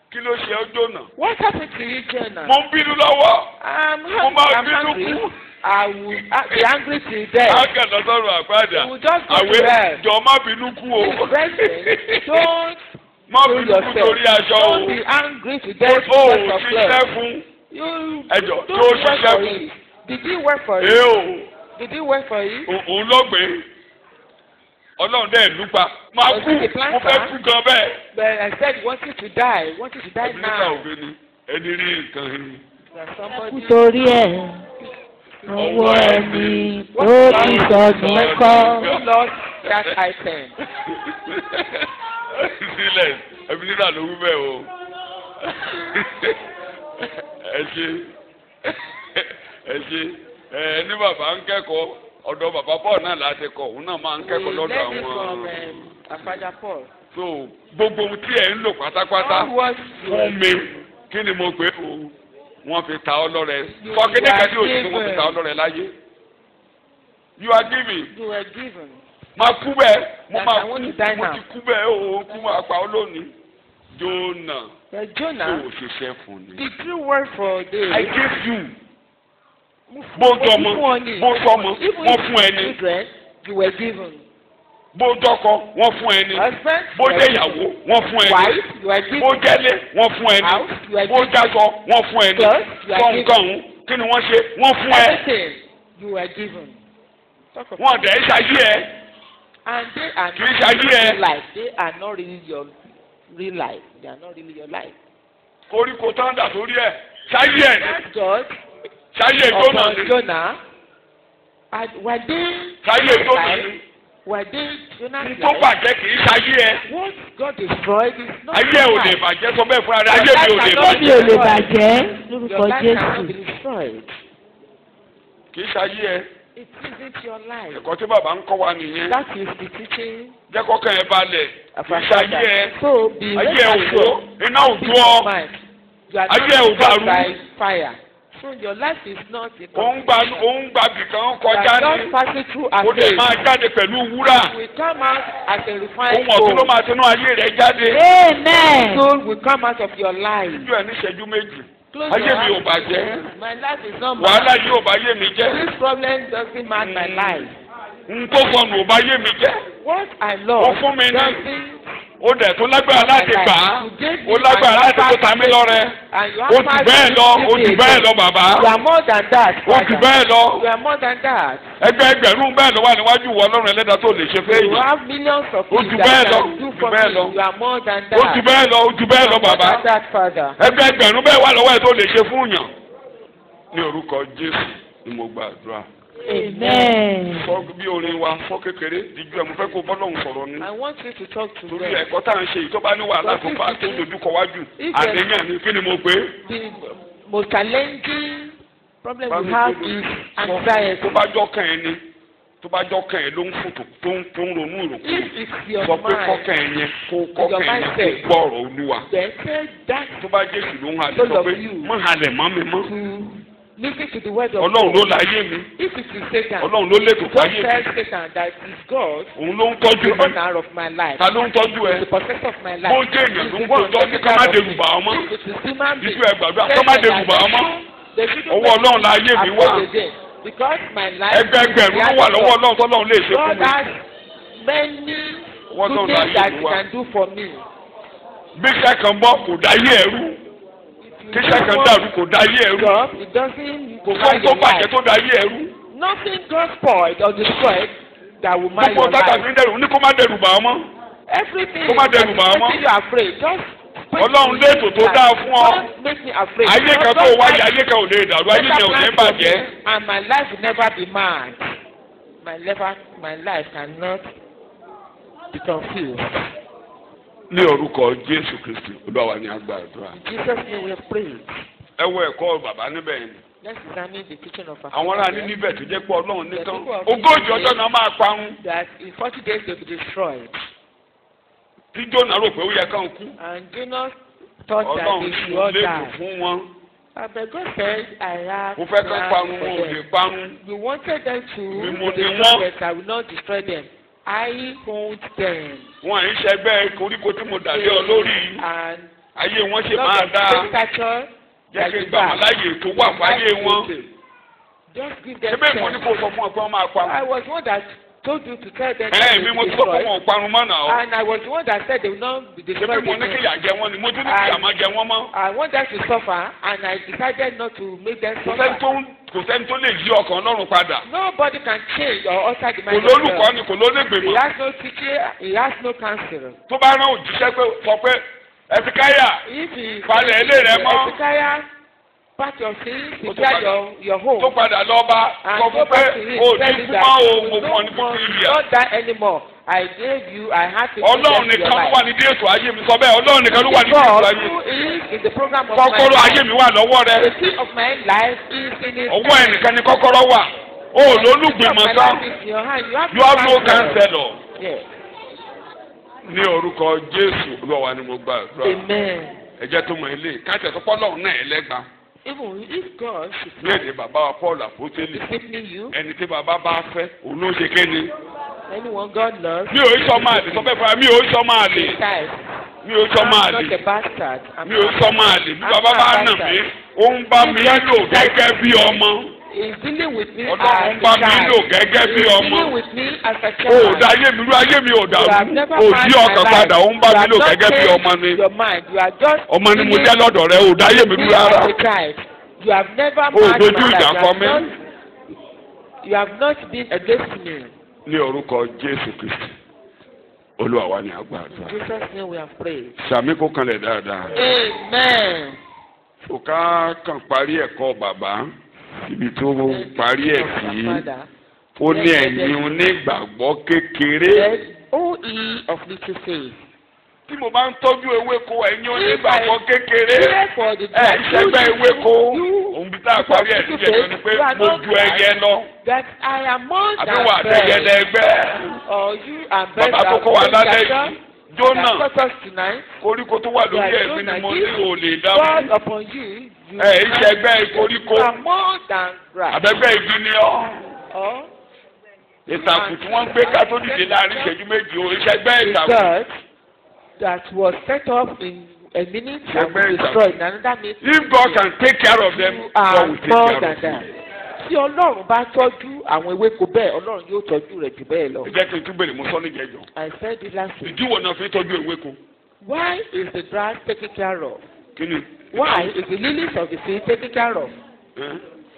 kí ló ṣe ọ́ jóná What happened to you, Jonah? mo ń bínú lọ́wọ́ I'm, mo máa I'm bínú angry. kú I will uh, be angry till death. ágà lọ́sọ̀rọ̀ àgbàdà You will just go to àwẹ̀ hell. jọ má bínú kú o Brethren, don't má kill bínú kú yourself. torí aṣọ o Don't be angry to death o ò because of ṣiṣẹ́ flesh. fún You ẹjọ don't tó work ṣiṣẹ́ for fún it. Did he work for ee you? o Did he work for you? ò- òun lọ́gbẹ̀ẹ́ ọlọ́run dẹ̀ lùpa máa Was kú it the plan, mo fẹ́ sir? kú gan bẹ́ẹ̀. But I said he wanted to die. He wanted to die ẹbínísà now. òfin ni ẹni rí nǹkan yìí. That somebody torí ẹ̀ ọwọ́ ẹni tó ti sọnù kọ́. who lost that item. sílẹ̀ ẹbínísà ló wí bẹ́ẹ̀ o. ẹ ṣe ẹ ṣe ẹ ní bàbá ń kẹ́kọ̀ọ́ ọ̀dọ̀ bàbá Paul náà láti kọ̀ òun náà máa ń We kẹ́kọ̀ọ́ lọ́dọ̀ learned it from àwọn. um, our father Paul. so gbogbo ohun tí ẹ̀ ń lò pátápátá All what you fún mi kí ni mo pè é o wọ́n fi ta ọ́ lọ́rẹ sọ kí ni kẹ́sí òsì tí wọ́n fi ta ọ́ lọ́rẹ láyé you are giving you were given. máa kú bẹ́ẹ̀ mo That máa I kú want to die mo now. ti kú bẹ́ẹ̀ o kú máa pa ọ́ lónìí Jonah But tó Jonah, o ṣiṣẹ́ fún ni. did you work for this? I gave you bó dọmọ bó sọmọ wọ́n fún ẹni Children, you were given. bó dọkọ wọ́n fún ẹni Husband, bó you were jẹ́ ìyàwó wọ́n fún given. ẹni Wife, you were given. bó jẹ́lé wọ́n fún ẹni House, you were bó given. jásọ wọ́n fún ẹni Clothes, you sọ are nǹkan given. ọ̀hún kí ni wọ́n ṣe wọ́n fún ẹ Everything you were given. Talk of wọ́n dẹ̀ ẹ́ ṣayé ẹ And they are Kì í not ṣe ayé ẹ. real life. They are not really your real life. They are not really your life. koríko tán dà sórí ẹ ṣayé ẹ ni That God ṣayé Jónà upon ni Jonah, and were they ṣayé Jónà life? ni Were they Jonah's tó life? bàjẹ́ kì í ṣayé ẹ What God destroyed is not ayé your ò lè life. bàjẹ́ sọ bẹ́ẹ̀ fún ara ayé mi ò lè Your life mi bàjẹ́ ò lè bàjẹ́ Your lórúkọ life cannot be Jésù. destroyed. kì í ṣayé ẹ It isn't your life. ẹ̀kọ́ tí bàbá ń kọ́ wa nìyẹn That is the teaching jẹ́ kọ́kàn ẹ balẹ̀ of kì í our ṣayé ẹ father. So be ayé rest ẹ ò wó assured. iná ò Peace jó of ọ mind. You are Ayé ẹ ò not destroyed dàrú. by fire. So your life is not a òun gba òun gba bìkan You kọjá are ní just passing through a ó lè phase. máa jáde pẹ̀lú wúrà will come out as a refined ohun ọ̀tún ló gold. máa tinú ayé rẹ̀ jáde amen. Gold will come out of your life. ojú ẹ̀ ní ìṣẹ́jú méjì Close ayé your mi ò eyes. bàjẹ́ My life is not wàhálà mine. yìí ò bá yé mi jẹ́ This problem doesn't mark my life. n tó sọnù ò bá yé mi jẹ́ What I ó love fún mi ní doesn't ó dẹ̀ tó lágbára láti gbà á You gave me ó lágbára my láti tó ta mí lọ́rẹ and you ó have jù power bẹ́ẹ̀ to lọ give ó me jù bẹ́ẹ̀ again. lọ bàbá You are more than that. ó jù Father. bẹ́ẹ̀ lọ You are more than that. ẹgbẹ́ ẹgbẹ̀rún bẹ́ẹ̀ lọ wà níwájú wọ ọlọ́run ẹlẹ́dàá tó lè ṣe fẹ́ You yìí have millions of Ó things jù that bẹ́ẹ̀ you lọ, can do ó jù for bẹ́ẹ̀ me. lọ. You are more than ó jù that. bẹ́ẹ̀ lọ ó jù bẹ́ẹ̀ lọ You are more bàbá than that, Father. ẹgbẹ́ ẹgbẹ̀rún bẹ́ẹ̀ wà lọ́wọ́ ẹ̀ tó lè ṣe fún yàn ní orúkọ Jésù ni mo gbàdúrà amen. sọ bí orin wa sọ kékeré díjú ẹ mo fẹ́ kó bọ́lọ́hún sọ̀rọ̀ ni I want you to talk to torí them. ẹ̀kọ́ tá à ń ṣe yìí tó bá ní wàhálà tó bá tó dojú kọ wájú àníyàn ni kí ni mo pè é. The most challenging problem Bá we mi have tó is sọ anxiety. tó bá jọ kàn ẹ́ ni tó bá jọ kàn ẹ́ ló ń fòtò tó ń tó ń ronú ìròkú If it's your sọ pé mind, kọ́kàn ẹ̀ yẹn kó kọ́kàn ẹ̀ yẹn kó gbọ́ ọ̀rọ̀ olúwa then tell that tó bá jésù ló ń halẹ̀ Those sọ of pé you. mọ́ halẹ̀ mọ́ mi mọ́ to listen to the word of ọlọ́run ló God. láyé mi If it is Satan, ọlọ́run ló lè tó don't fáyé mi tell Satan that it is God, òun ló ń tọ́jú the mi owner of my life, ta ló ń tọ́jú ẹ the possessor of my life. bó jẹ́ èèyàn ló ń He's the kó one tọ́ ní ká má taking dẹrù bà care of ọmọ me. If it is human being, ìjú ẹ gbàdúrà tell kọ́ má them dẹrù bà that ọmọ they shouldn't ọwọ́ make ọlọ́run láyé mi me wà afraid again. Because my life ẹgbẹ́ ẹgbẹ̀rún ló wà lọ́wọ́ ọlọ́run tọ́lọ́run lè ṣe fún God mi has many ọwọ́ good ọlọ́run things láyé that mi He wà can do for me. bí iṣẹ́ kan bọ́ kò dáyé ẹrú kí iṣẹ́ kan dàrú kò dáyé ẹrú God, it doesn't kò mark sóhun tó your bàjẹ́ life. tó dáyé ẹrú Nothing got spoiled or destroyed that will mark gbogbo your tákà life. fi ń dẹrù ní kó má dẹrù bà ọmọ Everything Kó má that dẹrù is bà ọ́ mọ́. making you afraid, just pray Ọlọ́run to létò tó God. dáa fún ọ. Don't make me afraid. ayé kan tó wáyé ayé kan ò lè dàrú ayé yẹn ò ní bàjẹ́ And my life will never be mad. My life, my life cannot be confused. ní orúkọ Jésù Kristi olúwa wa ní agbàdúrà In Jesus' name we have prayed. ẹ wo ẹ̀kọ́ bàbá níbẹ̀ yẹn Let's examine the teaching of our àwọn ará Father ní níbẹ̀ tó jẹ́ pé Ọlọ́run nìkan The people of ogójì Israel- ọjọ́ náà máa parun that in 40 days they will be destroyed. tí Jónà rò pé ó yẹ kán kú And Jonah thought that Ọlọ́run they tí should mo all létò die. fún wọn Uh, But God said, I have mo fẹ́ kán plans parun for wọn ò lè them. parun You wanted them to Mi mo be ni destroyed, wọ́n. but I will not destroy them. I hold them. wọn à ń ṣẹgbẹ́ koríko tí mo dàlé ọ lórí And ayé wọn ṣe Lord máa of dáa caricature jẹ́ that kí you gbà wọn back. láyè tó wà fáyé wọn. Just give them ṣébè mo ní chance. kó sọ fún ọ pé wọ́n máa pa I wọn. was one that told you to tell them ẹ that mi they mo will ti sọ pé destroy. wọn ò parun mọ́ náà. And I was the one that said they will not be ṣébè destroyed mo ní kí again. ìyà jẹ wọn ni mo tún ní kí ìyà máa jẹ wọn mọ́. I want them to suffer and I decided not to make them kò sẹ́ni suffer. tó ń- kò sẹ́ni tó lè yí ọkàn ọlọ́run padà. Nobody can change or alter the kò mind of lólùkọ́ God. ni kò lólègbè He mọ́. has no teacher, he has no counselor. tó bá rán òjíṣẹ́ pé sọ pé ẹ̀sìkáyà If he Falẹ̀ ilé rẹ mọ́. Ezekiah pack your things, Ó tó prepare padà- your your home. tó padà lọ bá and sọ go fún pé back to him o tell ní him kú that mọ́ o you mo no fún ọ ní more fífi you ìyà. not die anymore I gave you I had to ọlọ́run give nìkan your ló wà life. ní déètò ayé mi sọ bẹ́ẹ̀ ọlọ́run nìkan ló wà ní déètò God ayé who is in the program of kọ́kọ́rọ́ my ayé life mi wà lọ́wọ́ rẹ the key of my life is in his ọwọ́ hand. ẹnìkan ni kọ́kọ́rọ́ wà o ò The key of lólùgbìmọ̀ my tán life is in your hand you have you have no counselor. counselor Yes. ní orúkọ jésù olúwa ni mo gbàdúrà Amen. ẹ jẹ́ tó mọ ilé káàtì tó pọ́ lọ́run náà ẹlẹ́gba Even if God should ní èdè bàbá wa paul àpótélì discipline you ẹni tí bàbá bá fẹ́ òun ló ṣe kéde anyone God loves mi ò sọ máa lè sọ fẹ́ fún wa mi ò sọ máa lè child mi ò sọ máa I'm lè not a bastard I'm mi ò sọ máa lè bí bàbá bá nà mí ó ń bá mi lò gẹ́gẹ́ bí ọmọ He's dealing with me ọlọ́run as ń bá a mi child. lò gẹ́gẹ́ bí He's ọmọ dealing with me as a o child. ò dá ayé mi rú ayé mi ò You have dàrú never o ò marked yí my ọkàn life. padà ó ń bá You mi have lò not gẹ́gẹ́ bí ọmọ changed ni Your mind. You are just ọmọ ni mo dealing jẹ́ lọ́dọ̀ rẹ o ò dá ayé mi with rú me rárá as a child. You have never O marked dojú my ìjà life. kọ You mí. have not- You have not been against me. ní orúkọ jésù kristi olúwa wa ni àgbàdo In Jesus' name we have prayed. sàmì kó kanlẹ̀ dáadáa Amen. o ká kàn parí ẹ̀kọ́ bàbá ibi tó parí ẹ̀ sí Father, ó ní ẹ̀yin onígbàgbọ́ kékeré yes, O ye of little faith. tí mo bá ń tọ́jú ewéko ẹ̀yin onígbàgbọ́ kékeré Pray for the ẹ̀ ṣẹ́gbẹ́ you- ewéko you- òun bí tá a parí ẹ̀ sí ẹ̀jọ̀ ni pé mo ju ẹyẹ lọ that I am more àbí than wà àtẹ̀yẹ birds. lẹ́gbẹ́ Or you and birds bàbá tó are kọ́ wa lálẹ́ together. yìí jónà That taught us tonight. koríko tó wà lórí Yeah, ẹ̀mí ni Jonah, mo this ní ò lè God dáhùn upon you. you ẹ̀ ìṣẹ́gbẹ́ koríko You are more than grass. àbẹ́gbẹ́ igi ni ọ́ Or ìtàkùn tí wọ́n ń gbé ká tó dìde láàrin ìṣẹ́jú méjì o ìṣẹ́gbẹ́ a ìtàkùn God that was set up in a minute and Ṣẹgbẹ́ was ìtàkùn. destroyed in another minute. if God can take care of them You God are will take more care than of that. you. Tí Ọlọ́run bá tọ́jú àwọn ewéko bẹ́ẹ̀, Ọlọ́run yóò tọ́jú rẹ̀ jù bẹ́ẹ̀ lọ. ẹ jẹ́ kí n tún bèrè mo sọ ní jẹjọ I said it last week. ìdí wo náà fi tọ́jú ewéko Why is the grass taken care of? kí ni. Why is the lilies of the field taken care of? Ẹ́?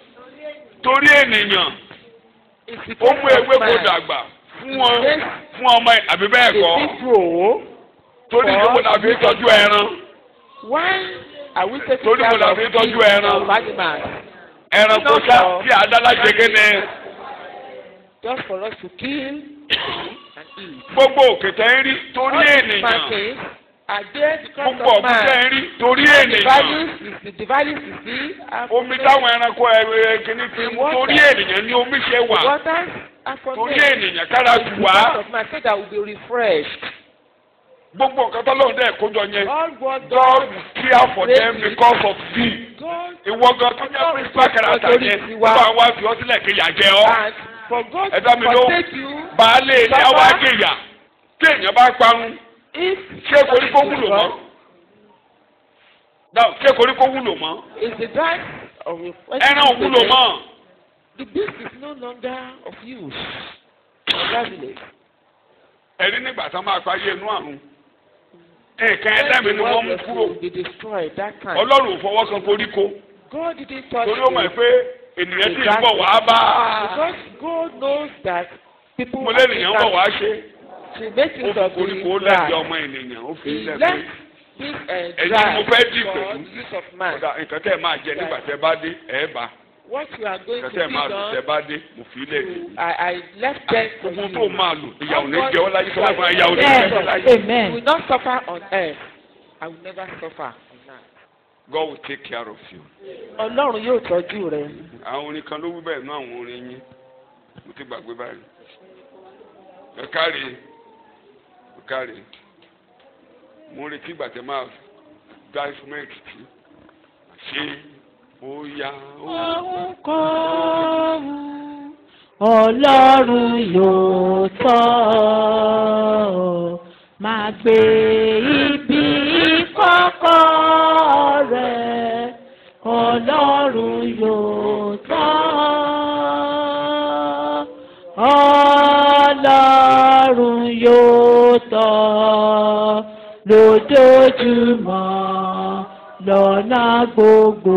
torí ènìyàn It's ó mú because of ewéko man. dàgbà fún ọ fún ọmọ ẹ àbí bẹ́ẹ̀ The kọ́ big grow. torí ìdíwọ́ náà fi tọ́jú ẹran Why are we taking Torí mo care là of fi tọ́jú fish ẹran. of animals? ẹran kò sá tí àdálá ṣe kéne Just for us to kill and eat. gbogbo òkè tẹ́ ń rí torí All these ènìyàn mountains are there because gbogbo of ọ̀gbìn tẹ́ man. ń rí torí The ènìyàn values is the values you see. are omi from táwọn ẹranko ẹ kìíní ti mú torí ènìyàn ní omi ṣe the wà waters are from torí there. ènìyàn kára tù wá Because of man so that we will be refreshed. gbogbo nǹkan tọ́lọ́run dẹ̀ kójọ yẹn All what God God will care for them because of thee God ìwọ gan tó jẹ́ principal character yẹn bá wa fi ọ sílẹ̀ kéèyàn jẹ ọ́ and for God Ẹ to dá mi lóhùn. forsake you baálé ilé àwa kéèyà kéèyàn bá parun if ṣé koríko wúlò mọ́ dáhùn ṣé koríko wúlò mọ́ is the grass of a ẹran ò wúlò mọ́ The beast is no longer of use. Congratulate. ẹ̀rí nígbà tá a máa parí inú àrùn nǹkan ẹlẹ́mìí ni wọ́n mú kúrò They destroyed that time. ọlọ́run ò fọwọ́ kan koríko God didn't touch torí ó mọ̀ it. pé ènìyàn tí ń bọ̀ wá bá Because God knows that people mo lé ènìyàn bọ̀ wá ṣe to make ó use fi of koríko the lẹ́gbẹ̀ẹ́ grass. ọmọ ènìyàn ó fi He lẹ́gbẹ̀ẹ́ left this uh, Ẹ̀yin grass mo fẹ́ dì for pẹ̀lú. the use of man. kódà nǹkan tẹ́ ẹ máa jẹ nígbà tẹ́ bá dé ẹ̀ bá What you are going nǹkan to tẹ́ ẹ feed máa lò tẹ́ on, bá dé mo fi lẹ̀ dé. I, I left them for Ogun you. tó máa lò ìyàwó ní jẹ́ ọ́ láyé tó bá fún ìyàwó ní jẹ́ ọ́ Yes. láyé. You Amen. will not suffer on earth. I will never suffer on earth. God will take care of you. Ọlọ́run yóò tọ́jú rẹ. àwọn orin kan ló wí bẹ́ẹ̀ náà àwọn orin yín mo ti gbàgbé báyìí. ẹ káre ẹ káre mo retí ìgbà tẹ máa dá instrument tí ṣé ó yá ó. Ohunkóhun Ọlọ́run yóò tọ́ ọ, máa gbé ibi kọ́kọ́ yóò tọ́ lójoojúmọ́ lọ́nà gbogbo.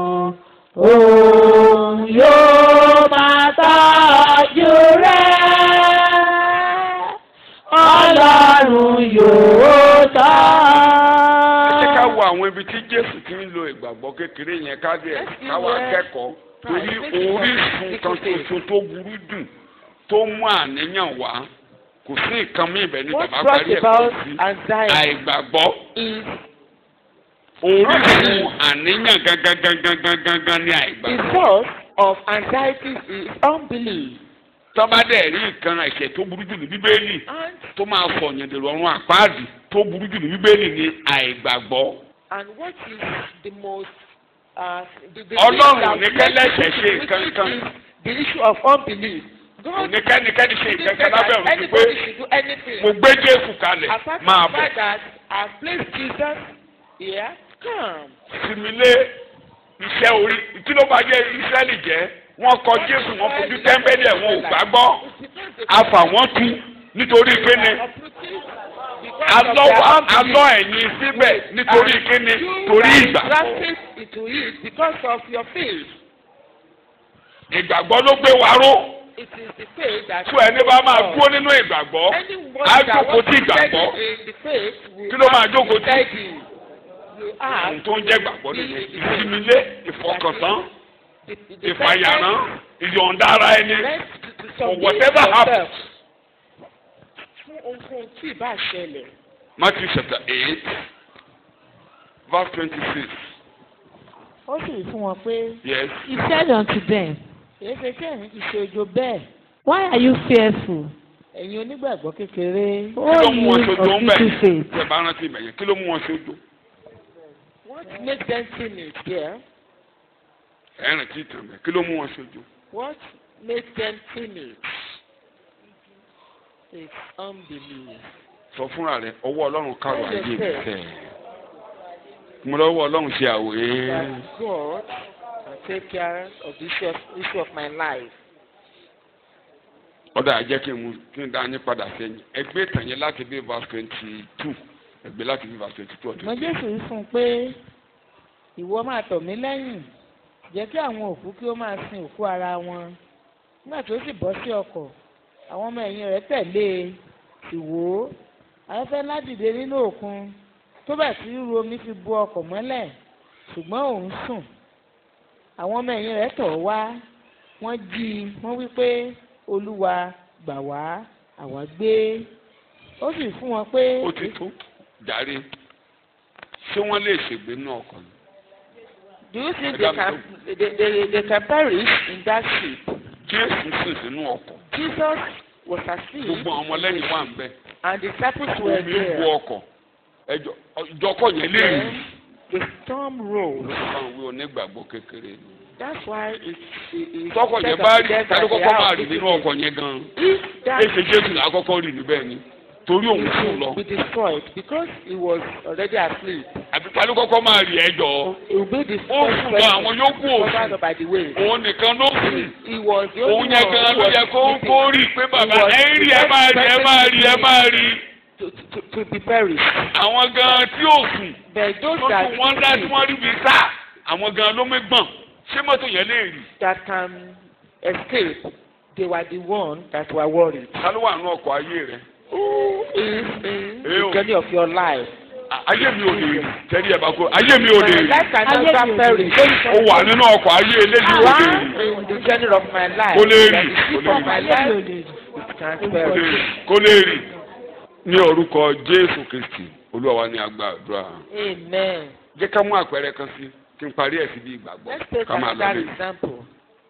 Òun yóò máa tọ́jú rẹ̀. Ọlọ́run yóò tọ́. ẹ jẹ́ ká wo àwọn ibi tí jésù ti ń lo ìgbàgbọ́ kékeré yẹn ká dé káwa kẹ́kọ̀ọ́ torí orísun kan tuntun tó burú jù tó mú àníyàn wá kò sí nǹkan mí ibẹ̀ ní What bàbá brought parí ẹ̀ kò about sí anxiety àìgbàgbọ́ is orísun àníyàn gangan gangan gangan gangan ní the àìgbàgbọ́. source of anxiety is unbelief. tọ́ba dẹ̀ rí nǹkan ẹ̀ṣẹ̀ tó burú jù ní bíbélì And tó máa sọ yẹn dèrò ọ̀run àpáàdì tó burú jù ní bíbélì ní àìgbàgbọ́. and what is the most uh, the, the Ọlọ́run thing that ní kẹ́lẹ́ṣẹ̀ ṣe which nǹkan is kan. the issue of unbelief. kò God ní kẹ́nikẹ́ni ṣe didn't nǹkan say kan lábẹ́ that òun ti pé anybody should do anything. mo gbé jésù kalẹ̀ Apart máa from the bọ̀. fact that I placed Jesus here, come. simile iṣẹ́ orí kí ló bá jẹ́ israẹli jẹ́ wọ́n kọ jésù wọ́n fojú tẹ́ḿbẹ́lì ẹ̀ wọn ò gbàgbọ́ àfà wọ́n tu nítorí kíni alọ́ wa alọ́ ẹ̀yìn síbẹ̀ nítorí kíni torí ìgbà Grafted into it because of your faith. ìgbàgbọ́ ló gbé wa ró It is the faith that. tó ẹni bá máa dúró nínú ìgbàgbọ́ Anyone á that jókòó wants tí to ìgbàgbọ́ steady in the faith will Kí ló máa have to jókòó tí? steady. You ohun have tó ń jẹ́ ìgbàgbọ́ nìyẹn ìsinmilé ìfọkàntán the, the, the ìfàyàrán ìyọ̀ǹda ara ẹni Rest to, to for submit whatever yourself. happens. Fún ohunkóhun tí ì bá ṣẹlẹ̀. Matthew chapter eight verse twenty-six ó sì fún wọn pé yes. He said unto them, èyí ṣe kí ẹ̀yin ti ṣe ojo bẹ́ẹ̀ Why are you fearful? ẹ̀yin onígbàgbọ́ kékeré kí ló O mú wọn you ṣojo of ń bẹ̀ little faith. tẹ̀ bá rántí ibẹ̀ yẹn kí ló mú wọn ṣojo What makes them timid there? ẹ̀ rántí ìtàn bẹ̀ kí ló mú wọn ṣojo. What makes them timid? It's unbelief. sọ fúnra rẹ ọwọ́ ọlọ́run kárò Tell ayé mi yourself. tẹ̀ mo lọ́wọ́ ọlọ́run ṣe àwòrán That God can take care of the issue of, issue of my life. ọ̀dà àjẹ́ kí n mú kí n dá yín padà sẹ́yìn ẹgbẹ́ ìtàn yẹn láti bí verse twenty two ẹgbẹ́ láti bí verse twenty two ṣùgbọ́n ọdún. jésù wí fún un pé ìwọ máa tọ̀ mí lẹ́yìn jẹ́ kí àwọn òkú kí ó máa sin òkú ara wọn nígbà tó sì bọ́ sí ọkọ̀ àwọn ọmọ ẹ̀yìn rẹ̀ tẹ̀lé e sì wò ó afẹ́fẹ́ ńlá dìde nínú òkun tó bẹ̀ tí ríru omi fi bo ọkọ̀ mọ́lẹ̀ ṣùgbọ́n òun sùn àwọn ọmọ ẹ̀yìn rẹ̀ tọ̀ ọ́ wá wọ́n jí i wọ́n wí pé olúwa gbà wá àwa gbé ó sì fún wọn pé ó ti tó jàre ṣé wọ́n lè ṣègbè nínú ọkọ̀ ni. Do you think they can they, they, they can perish in that ship? jésù sùn sínú ọkọ̀ Jesus was asleep gbogbo àwọn ọmọlẹ́yìn wà ń bẹ̀ and the disciples were omi ń bu there. ọkọ̀ ẹjọ́ ìjọkọ̀ yẹn lè rí. Then the storm rose. olùkọ́ ìwé onígbàgbọ́ kékeré ni. That's why it's it, it's tọkọ̀ yẹn said bá of rí death tàbí that they kọ́kọ́ máa have rí nínú visited. ọkọ̀ yẹn gan-an. If that èsì jésù là á kọ́kọ́ rí níbẹ̀ ni torí òun sùn lọ. will be destroyed because he was already asleep. àbí tàbí kọ́kọ́ máa rí ẹjọ́. It will be ó destroyed sùn lọ àwọn yòókù covered òsùn up by the waves. òun nìkan ló sùn. He was the only òun one yẹn gan who ló was yẹ kó sleeping kó rí i pé bàbá was ẹ ń rí ẹ the máa rí ẹ best máa rí ẹ person máa rí. to, to, to be perished. àwọn gan tí ò sùn But those tó that tún wọ́n dá tí wọ́n rí bí sá àwọn gan ló mé gbọ̀n ṣé mọ́tò yẹn lè rí. that can escape, they were the ones that were worried. ta ló wà nínú ọkọ̀ ayé rẹ̀. Who is in Eh, the o. journey of your life? À- ayé mi ò lè rí tẹ́lí ẹ̀ bá kó ayé mi ò lè My rí. life can Ayé never mi ò lè perish. ó wà nínú ọkọ̀ ayé eléyìí ò lè rí. You are in the journey of my life. Kò lè rí, That the ship kò lè of my rí. life it can't Kò lè perish. rí. kó lè rí ní orúkọ jésù kristi olúwa wa ní agbàdúrà Amen. jẹ́ ká mú àpẹẹrẹ kan sí kí n parí ẹ̀ sí bí ìgbàgbọ́ Let's take ká máa lọ another lé example.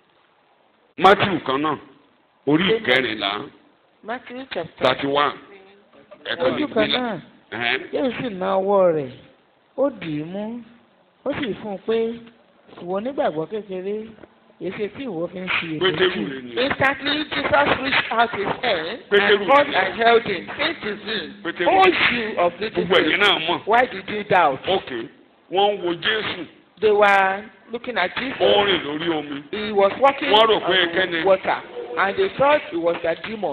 matthew kan náà orí ìkẹrìnlá Matthew chapter thirty one ẹ̀kan lè ojú kan gbé náà la yóò sì na ọwọ́ rẹ̀ ó dì í mú ó sì fún un pé ìwọ onígbàgbọ́ kékeré èsì tí ìwọ fi ń ṣe pétérù èméjì rẹ̀ ni Instantly, Jesus reached out his hand Pétérù. and caught and held him, saying to him, Pétérù. O you of little gbogbo ẹ̀yin faith, náà mọ̀ why did you doubt? ok wọ́n ń wo jésù They were looking at ó ń Jesus. rìn lórí omi He was walking Wọ́n rò pé on kẹ́ni. water, and they thought it was a demon.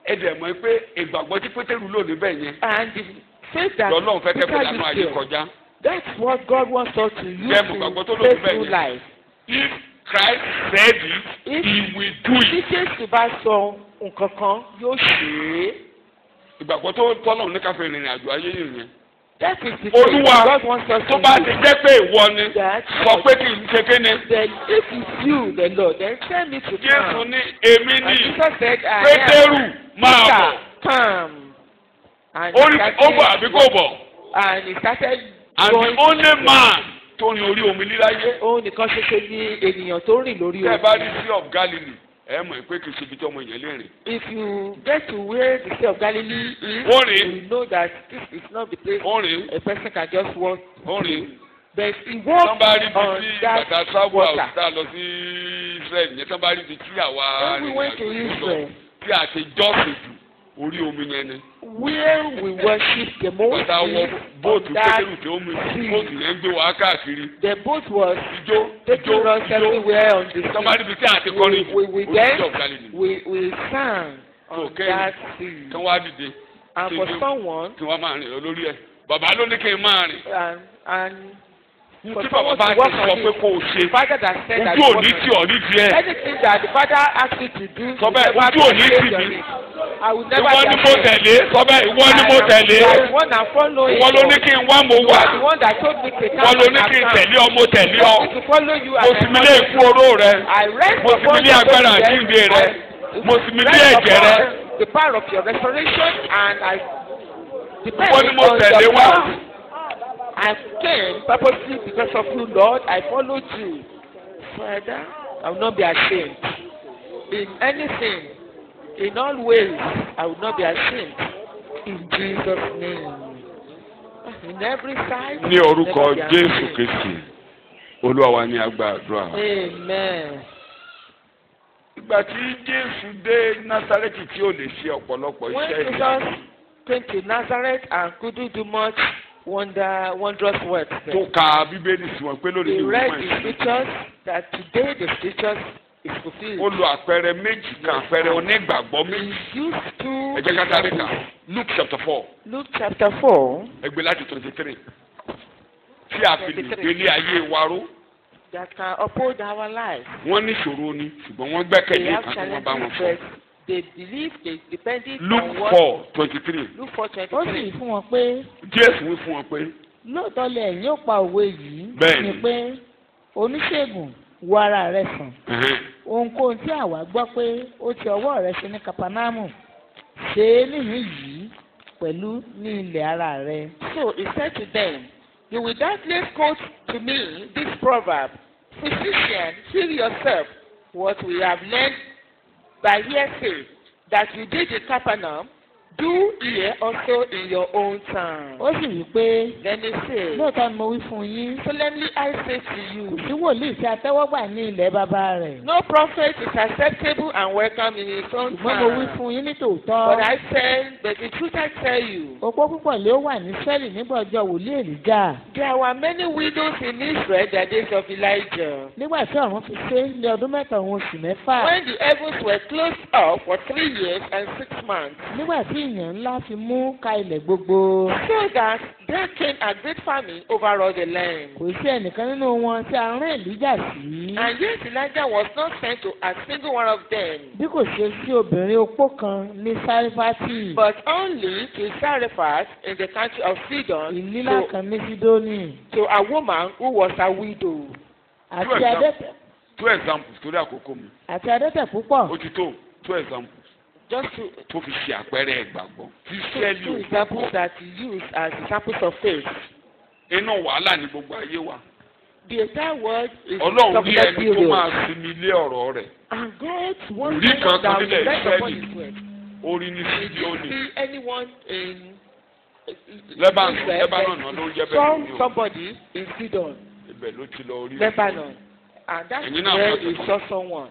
ẹ dẹ̀ mọ̀ pé ìgbàgbọ́ tí pétérù lò níbẹ̀ yẹn And the faith that lọ́lọ́run fẹ́ kẹ́kọ̀ọ́ Peter lánàá ayé used there, kọjá. that's what God wants us to use Jẹ́ mo gbàgbọ́ tó to lò face níbẹ̀ through yẹn. life. if Christ said it If- he will do Tí it. Jésù bá sọ nǹkan kan, yóò ṣe é. ìgbàgbọ́ tó tọ́lọ́run ní káfíń ìrìn àjò ayé yìí yẹn. That is the faith olúwa God wants us tó to bá ti use. jẹ́ pé ìwọ ni That sọ pé kì í ṣe kéne. then if it's you, the Lord, then tell me to Jésù come. ní èmi And ní Jesus said, I pétérù am. máa bọ̀. Peter, come. And he ó rí- ó bọ̀ started- àbí kò bọ̀. and he started and going the only man tó rin orí omi líláyé. òun nìkan ṣoṣo ni ènìyàn tó rìn lórí tẹ́ ẹ bá rí omi. sí of Galilee ẹ mọ̀ pé kì í ṣe ibi tí ọmọ yẹn lè rìn. If you get to where the Sea of Galilee is, Ó rìn. you know that this is not the place ó rìn a person can just walk. ó rìn. But he tán walked bá rí ibi on tí that bàtà sáwọ́ water. àwùjá lọ sí Israel yẹn tán bá rí ibi tí àwa When we went to Israel, tí a ti jọ́sìn jù orí omi yẹn ni. where we worship the most bàtà wọ is bóòtù on that pétérù tí ó mu bóòtù yẹn ń gbé wa káàkiri. the boat was ijó taking ijó us everywhere on the tán bá rí sea. ibi tí a ti kọrin jù We, we, we orí danced, of Galilee. we, we sang on Okay. that sea. kán wá dìde And for Kí- someone, kí wọ́n máa rìn lọ lórí ẹ̀. bàbá ló ní kí n máa rìn. and, and for tí bàbá someone bá to ti work sọ on pé it, kó o the ṣe father that said that ojú work òní on tí it. ò ní díẹ̀. anything that the father asks you to do, Sọ you bẹ́ẹ̀, never ojú òní be tì ashamed mí. of it. I will never ìwọ be ni mo ashamed. tẹ̀lé sọ bẹ́ẹ̀ ìwọ ni mo tẹ̀lé. I am the one that follow you. ìwọ ló ní kí n wá mo You wá. are the one that told me to ìwọ come ló and ní kí n come. tẹ̀lé ọ mo tẹ̀lé ọ. I to follow you mo and sì I mi lé follow ikú you. oró rẹ. I rest mo sì mi upon lé your agbára goodness. àjíǹde rẹ. I mo sì mi lé rest ẹ̀jẹ̀ rẹ. upon the power of your restoration and I depend Ìwọ ni mo on tẹ̀lé your wá. power. I came purposely because of you, Lord. I followed you. Father, I will not be ashamed. In anything, in all ways, I will not be ashamed. In Jesus' name. In every side. ní orúkọ never be jésù ashamed. kristi olúwa wa ní agbàdúrà. Amen. ìgbà tí jésù dé násárẹ́tì tí ò lè ṣe ọ̀pọ̀lọpọ̀ When iṣẹ́ Jesus ìyanu came to Nazareth and couldn't do much wonder, wondrous works, tó there, ka bíbélì sí wọn pé lónìí he ní read ìwọ̀n the ẹ̀sìn. scriptures that today the scriptures is ó fulfilled. lo àpẹẹrẹ méjì kan àpẹẹrẹ onígbàgbọ́ He méjì. used two ẹ jẹ́ ká sáré kà examples. luke chapter four Luke chapter 4 ẹgbẹ́ láti twenty three tí a fi lè 23. gbélé ayé wa ró that can uphold our lives. wọ́n ní ìṣòro ni ṣùgbọ́n wọ́n They gbẹ́kẹ̀lé have nǹkan tí wọ́n bá wọn challenges, fọ́. but they believe they depended luke on what four twenty three Luke 4 ó sì 23. fún wọn pé jésù wí fún wọn pé lóòótọ́ lẹ ẹ̀yin ó pa òwe yìí Bẹ́ẹ̀ni. ni pé oníṣègùn wo ara rẹ sàn ẹ̀hẹ́n, ohunkóhun tí àwa gbọ́ pé ó ti ọwọ́ rẹ ṣe ní kapanamu ṣe é níhìn yìí pẹ̀lú ní ilẹ̀ ara rẹ. So he said to them, You will doubtless quote to me this proverb, Physician, heal yourself, what we have learned by hearsay, that you did in Capernaum, do here also in your own town. ó sì wí pé Then he said, lóòótọ́ ni mo wí fún yín Solemnly I say to kò you, sí wòlíì tí a tẹ́wọ́ gbà ní ilẹ̀ bàbá rẹ̀ no prophet is acceptable and welcome in his own ṣùgbọ́n mo wí town. fún yín ní But tòótọ́ I said, but the truth I tell you, opó púpọ̀ lé ó wà ní sẹ́ẹ̀lì nígbà ọjọ́ wòlíì èlíjà there were many widows in Israel the days of Elijah. nígbà tí ọ̀run fi ṣe ní ọdún mẹ́ta òun oṣù mẹ́fà When the heavens were closed up for three years and six months, nígbà tí ìyàn ńlá fi mú ka ilẹ̀ gbogbo so that there came a great famine over all the land. kò sí ẹnìkan nínú wọn tí a rán èlíjà sí And yet Elijah was not sent to a single one of them, bí kò ṣe sí obìnrin opó kan ní sárífátì but only to Zarephath in the country of Sidon, ìlílà to, kan ní sídónì to a woman who was a widow. àti Two examples. adẹ́tẹ̀ two examples torí àkókò mi àti adẹ́tẹ̀ púpọ̀ ó ti tó two examples Just to, tó fi ṣe àpẹẹrẹ ìgbàgbọ́ tí two, sẹ́ẹ̀lì two ò examples gbàgbọ́ that he used as examples of faith. inú wàhálà ní gbogbo ayé wa The entire world is ọlọ́run rí subject ẹni tó period. máa sinmi lé ọ̀rọ̀ rẹ̀ And God wants Rí someone kankan that will nílẹ̀ rest upon Ísírẹ́lì. his word. orí ní Did you sídíọ́nì see anyone in Lebanon Israel? Lebanon náà ló ń jẹ́ bẹ́ẹ̀ Saw ní o somebody in Sidon, ibẹ̀ ló ti lọ orí Lebanon, and that's Ẹ̀yin náà where mọ̀ he tó- saw someone.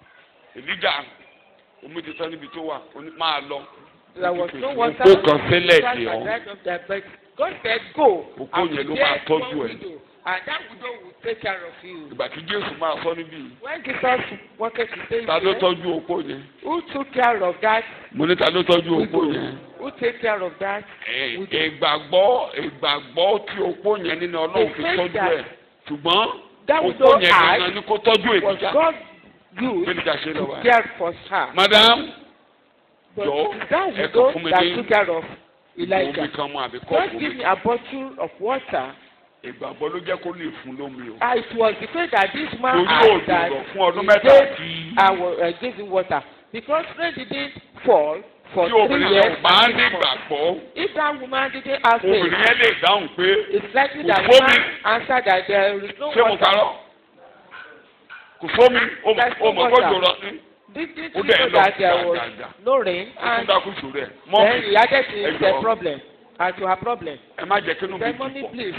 Èlíjà omi ti tán níbi tó wà ó ní máa lọ There was no water. Òpó kan sílẹ̀ Christ dè had ọ́ dried up their bed. God said, Go. Òpó and yẹn ló there máa tọ́jú one ẹ̀. widow. and that widow will take care of you. ìgbà tí jésù máa sọ níbí yìí, When Jesus wanted to say ta ló here, tọ́jú opó yẹn who took care of that mo ní ta ló tọ́jú opó widow? yẹn Who take care of that? Ẹ- widow? ìgbàgbọ́ ìgbàgbọ́ tí opó yẹn nínú ọlọ́run fi The faith tọ́jú that- ẹ̀ ṣùgbọ́n That opó widow yẹn had gangan ni kó tọ́jú was ènìyàn God bí used níta ṣe lọ to wá. care for her. madam But Jọ̀ọ́, it's that ẹ kàn widow fún mi that ní took care of omi Elijah. kan mu àbí Just kọ́ọ̀pù give mi me a bottle of water. ìgbàgbọ́ ló jẹ́ kó lè fún lómi o. Ah, it was the faith that this man torí had òjò that lọ fún ọdún he mẹ́ta gave, àti I was, uh, gave him water. Because rain didn't fall for tí three obìnrin years. yẹn bá and ní six months. ìgbàgbọ́ If that woman didn't have faith, obìnrin yẹn lè dáhùn pé it's likely Kò that sómi. woman answered that there is no ṣé mo water. parọ́ kò sómi ó There's no mọ̀ water. kó jòrò ní Didn't Ó you dẹ̀ know lọ that there was gbàgàgà. no rain ó tún and dákú sórí ẹ̀ then mọ́mí he added ẹ to the jọ̀ọ́. problem and to her problem. ẹ má jẹ́ kí inú mi Then dùn mommy pọ̀ please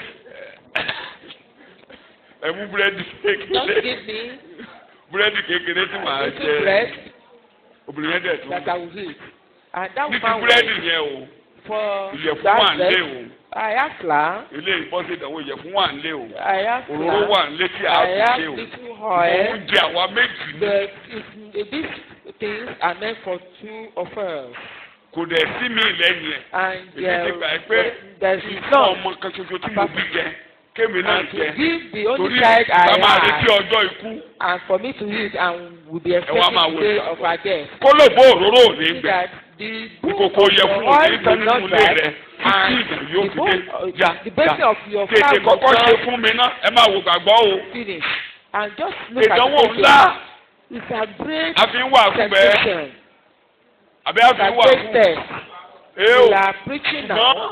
ẹ mú búrẹ́dì just kékeré give me búrẹ́dì kékeré tí màá a little bread jẹ obìnrin yẹn dẹ̀ tún that I will eat. And that ní ti woman búrẹ́dì went yẹn o for ìyẹ̀fun wà that ń lé bread. o I asked her, ilé ìbọ́sí ìdánwò ìyẹ̀fun wà ń lé o I asked òróró her, wà ń lé tí a I fi asked ṣe o little oil. oúnjẹ àwa méjì ní The, it, these things are meant for two of us. kò dẹ̀ sí mi lẹ́yìn ẹ̀ And èmi ti gbà ẹ́ pé uh, there's ìfún some ọmọ kan ṣoṣo tí mo bí jẹ kémi náà and to jẹ give the only torí child I ká máa retí had ọjọ́ ikú and for me to eat and will be wá expecting máa the wo day ìgbàgbọ́. of our death. kó ló bó òróró ò ní See gbẹ that the book ìkòkò of yẹ your fún òní oil gbé does nínú not ilé die rẹ títí and ìgbà yóò the fi book dé uh, já the basin já of your tètè flour kọ́kọ́ will ṣe not fún mi ná ẹ máa wo gbàgbọ́ o finish and just look at ìdánwò the ńlá picture. It's a great a fi ń wà fún bẹ́ẹ̀ temptation. àbí a It's fi a ń wà great fún test. ee We o are preaching now. ṣùgbọ́n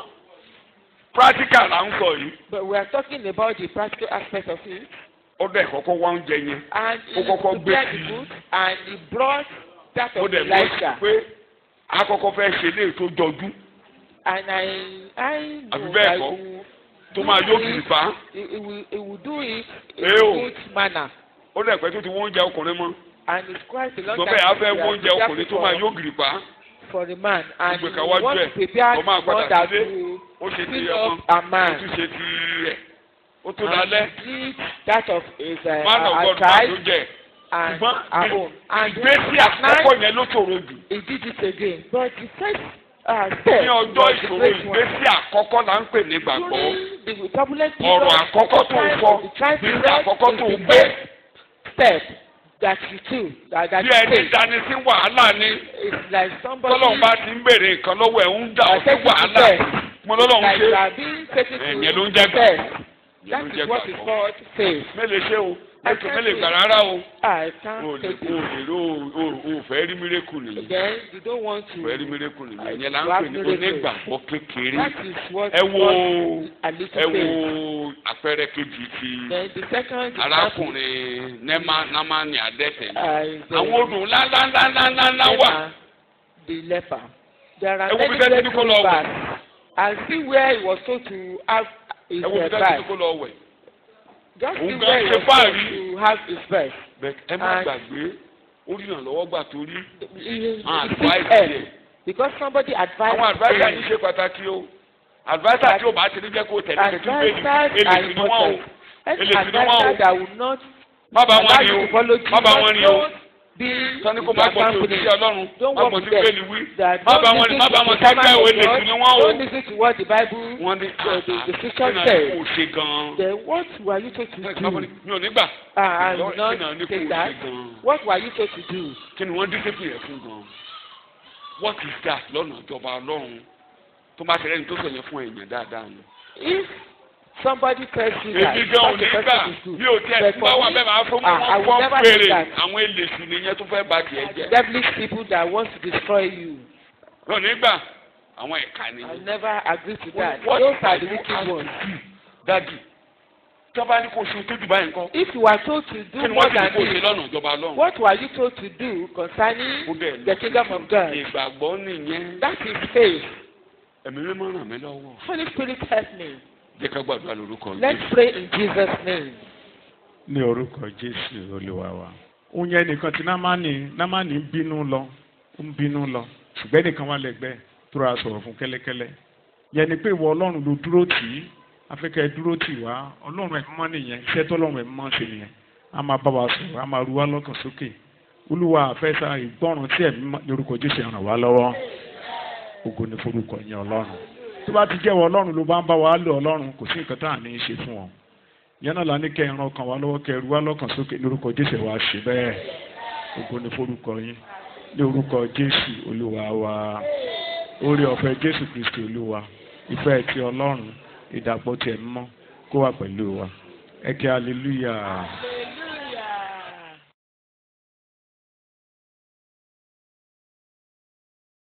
practical là ń sọ yìí But we are talking about the practical aspect of it. ó dẹ̀ kọ́kọ́ wá oúnjẹ yẹn And Ó he kọ́kọ́ gbé prepared sí the i. food and he brought that ó of dẹ̀ mọ̀ Elijah. pé akọ́kọ́ fẹ́ ṣe léè tó jọjú And I I Àbí know bẹ́ẹ̀ that kọ́? he will tó do máa yóò it- kiri fa he, he will he will do it in Eh, a o. good manner. ó dẹ̀ pẹ́ tó ti wọ́n oúnjẹ ọkùnrin mọ́ And it's quite a long ṣùgbọ́n time bẹ́ẹ̀ á since fẹ́ we wọ́n have oúnjẹ prepared ọkùnrin tó for- máa yóò kiri fa for the man and Gbogbo he ìka wájú wants ẹ̀, to prepare ó máa one padà that sílé. will ó ṣe ti fill ọmọ up a ó man tún ṣe ti ẹ̀ ó tó and dalẹ̀ complete that of his uh, man of uh, God máa tó tribe jẹ and ṣùgbọ́n our own. And ìgbésí at night, àkọ́kọ́ yẹn ló ṣòro jù he did it again. But the first uh, step ní ọjọ́ was the ìṣòro great one. ìgbésí àkọ́kọ́ là ń pè ní gbàgbọ́ During the turbulent ọ̀rọ̀ period, àkọ́kọ́ tó ń time sọ of the trial ìgbésí period àkọ́kọ́ is tó ń the gbé first step that you took that, that bí you ẹni take. dání sí wàhálà ni It's like somebody tọ́lọ́run bá ti ń béèrè nǹkan lọ́wọ́ ẹ̀ ń dà ọ́ sí take it to wàhálà test. mo lọ́lọ́run like ṣe you are being taken to ẹ̀yẹn ló ń jẹ́ test. gbàgbọ́ That ló ń is jẹ́ what is gbàgbọ́ called faith. mélòó ṣe o I ètò can't mélòó say- gbà rárá o I o can't lè take o it. lè ro o o fẹ́ rí mírèkù nìyí Then you don't want to. fẹ́ rí mírèkù nìyí I- ìyẹn là ń you pè have ní miracle. onígbàgbọ́ kékeré That is what ẹ wo called a little ẹ wo faith. àpẹẹrẹ kejì ti Then the second arákùnrin nẹ́mà námánì adẹ́tẹ̀ ni uh, is the, àwọn odò ńláńláńláńláńlá wà leper, the leper. There are Ẹ wo many bí tẹ́tí ní great kó lọ wẹ̀. rivers. And see where he was told to have his ẹ wo bí uh, dájú birth. kó lọ wẹ̀ Just see Òun where he gan ṣe was told fáàrí. to have his birth. bẹ́ẹ̀ ẹ má And- gbàgbé ó rí ìrànlọ́wọ́ gbà torí He, he, àwọn he advice seeks help yẹ because somebody advised àwọn adviser him. yìí ṣe pàtàkì o adviser tí o bá ti ní jẹ́ kó tẹ̀lé tẹ̀lé Advisors bẹ́ẹ̀ni are èlèsì ni wọ́n o important. Any èlèsì ni wọ́n o advisor that will not má bá wọn allow ni you o to follow má bá wọn Jesus, ni o don't be sani kó má gbọ́ sí company. òṣìṣẹ́ ọlọ́run Don't má work gbọ́ with sí them. bẹ́ẹ̀ni wí That má bá don't wọn ni listen má to bá the wọn kẹ́kẹ́ sermon o of èlèsì God. ni wọ́n o Don't listen to what the Bible wọ́n ní the, the, the scripture kí náà ní says. kò ṣe gan-an Then what were you told to do? mi ò ní gbà Ah, I Lord, will not kí náà ní kò take ṣe that. gan-an What were you told to do? kí ni wọ́n discipline rẹ̀ fún gan-an what is that lọ́nà ìjọba ọlọ́run tó bá tẹ̀lé ní tó sọ̀yẹn fún èèyàn dáadáa ni. If somebody tells you that, èmi gan ò what the ní gbà person is good. bí o tiẹ̀ But tí for bá wà me, bẹ́ẹ̀ máa fún ah, I wọn will fọ́n never do fèrè that. àwọn èlèsì nìyẹn tó fẹ́ ba tiẹ̀ jẹ́. devilish people that want to destroy you. ò ní gbà àwọn ẹ̀ka I nìyẹn. never agree to that. What Those are are the you wicked asked ones. to do, Daddy tọ́ba ní kò ṣe tó jù báyìí nǹkan If you are told to kí do ni more wọ́n ti ní than kó ṣe this, lọ́nà ìjọba ọlọ́run. what were you told to do Ó concerning dẹ̀ the lọ. kingdom of God? ìgbàgbọ́ nìyẹn That is faith. ẹ̀mí mímọ́ ràn mí lọ́wọ́. Holy Spirit help me. jẹ́ ká gbàdúrà lórúkọ Let's Jésù. pray in Jesus' name. ní orúkọ jésù olúwa wa. òun yẹn nìkan tí námánì námánì ń bínú lọ ń bínú lọ ṣùgbọ́n nìkan wà lẹ́gbẹ́ tó ra sọ̀rọ̀ fún kẹ́lẹ́kẹ́lẹ́ yẹn ni pé ìwọ ọlọ́run ló dúró tì í afẹ́kẹ́ dúró tì wá ọlọ́run ẹ̀mí mọ́ nìyẹn iṣẹ́ tó ọlọ́run ẹ̀mí mọ́ ṣe nìyẹn a máa bá wa sọ̀rọ̀ a máa ru wá lọ́kàn sókè olúwa àfẹ́sà ìgbọ́ràn tí ẹ̀mí mọ́ lórúkọ jésù ràn wá lọ́wọ́ ògo ni forúkọ yẹn ọlọ́run tó bá ti jẹ́wọ́ ọlọ́run ló bá ń bá wa lò ọlọ́run kò sí nǹkan tá à ní í ṣe fún ọ yẹn náà la ní kẹ́ ẹran kan wá lọ́wọ́ kẹ́ ru wá lọ́kàn sókè lórúkọ jésù wa ṣe bẹ́ẹ̀ ògo ni forúkọ yín ní orúkọ jésù olúwa wa oore ọ̀fẹ́ jésù kristi olúwa ìfẹ́ ti ọlọ́run ìdàpọ̀ tiẹ̀ mọ́ kó wà pẹ̀lú wa ẹ kí hallelujah.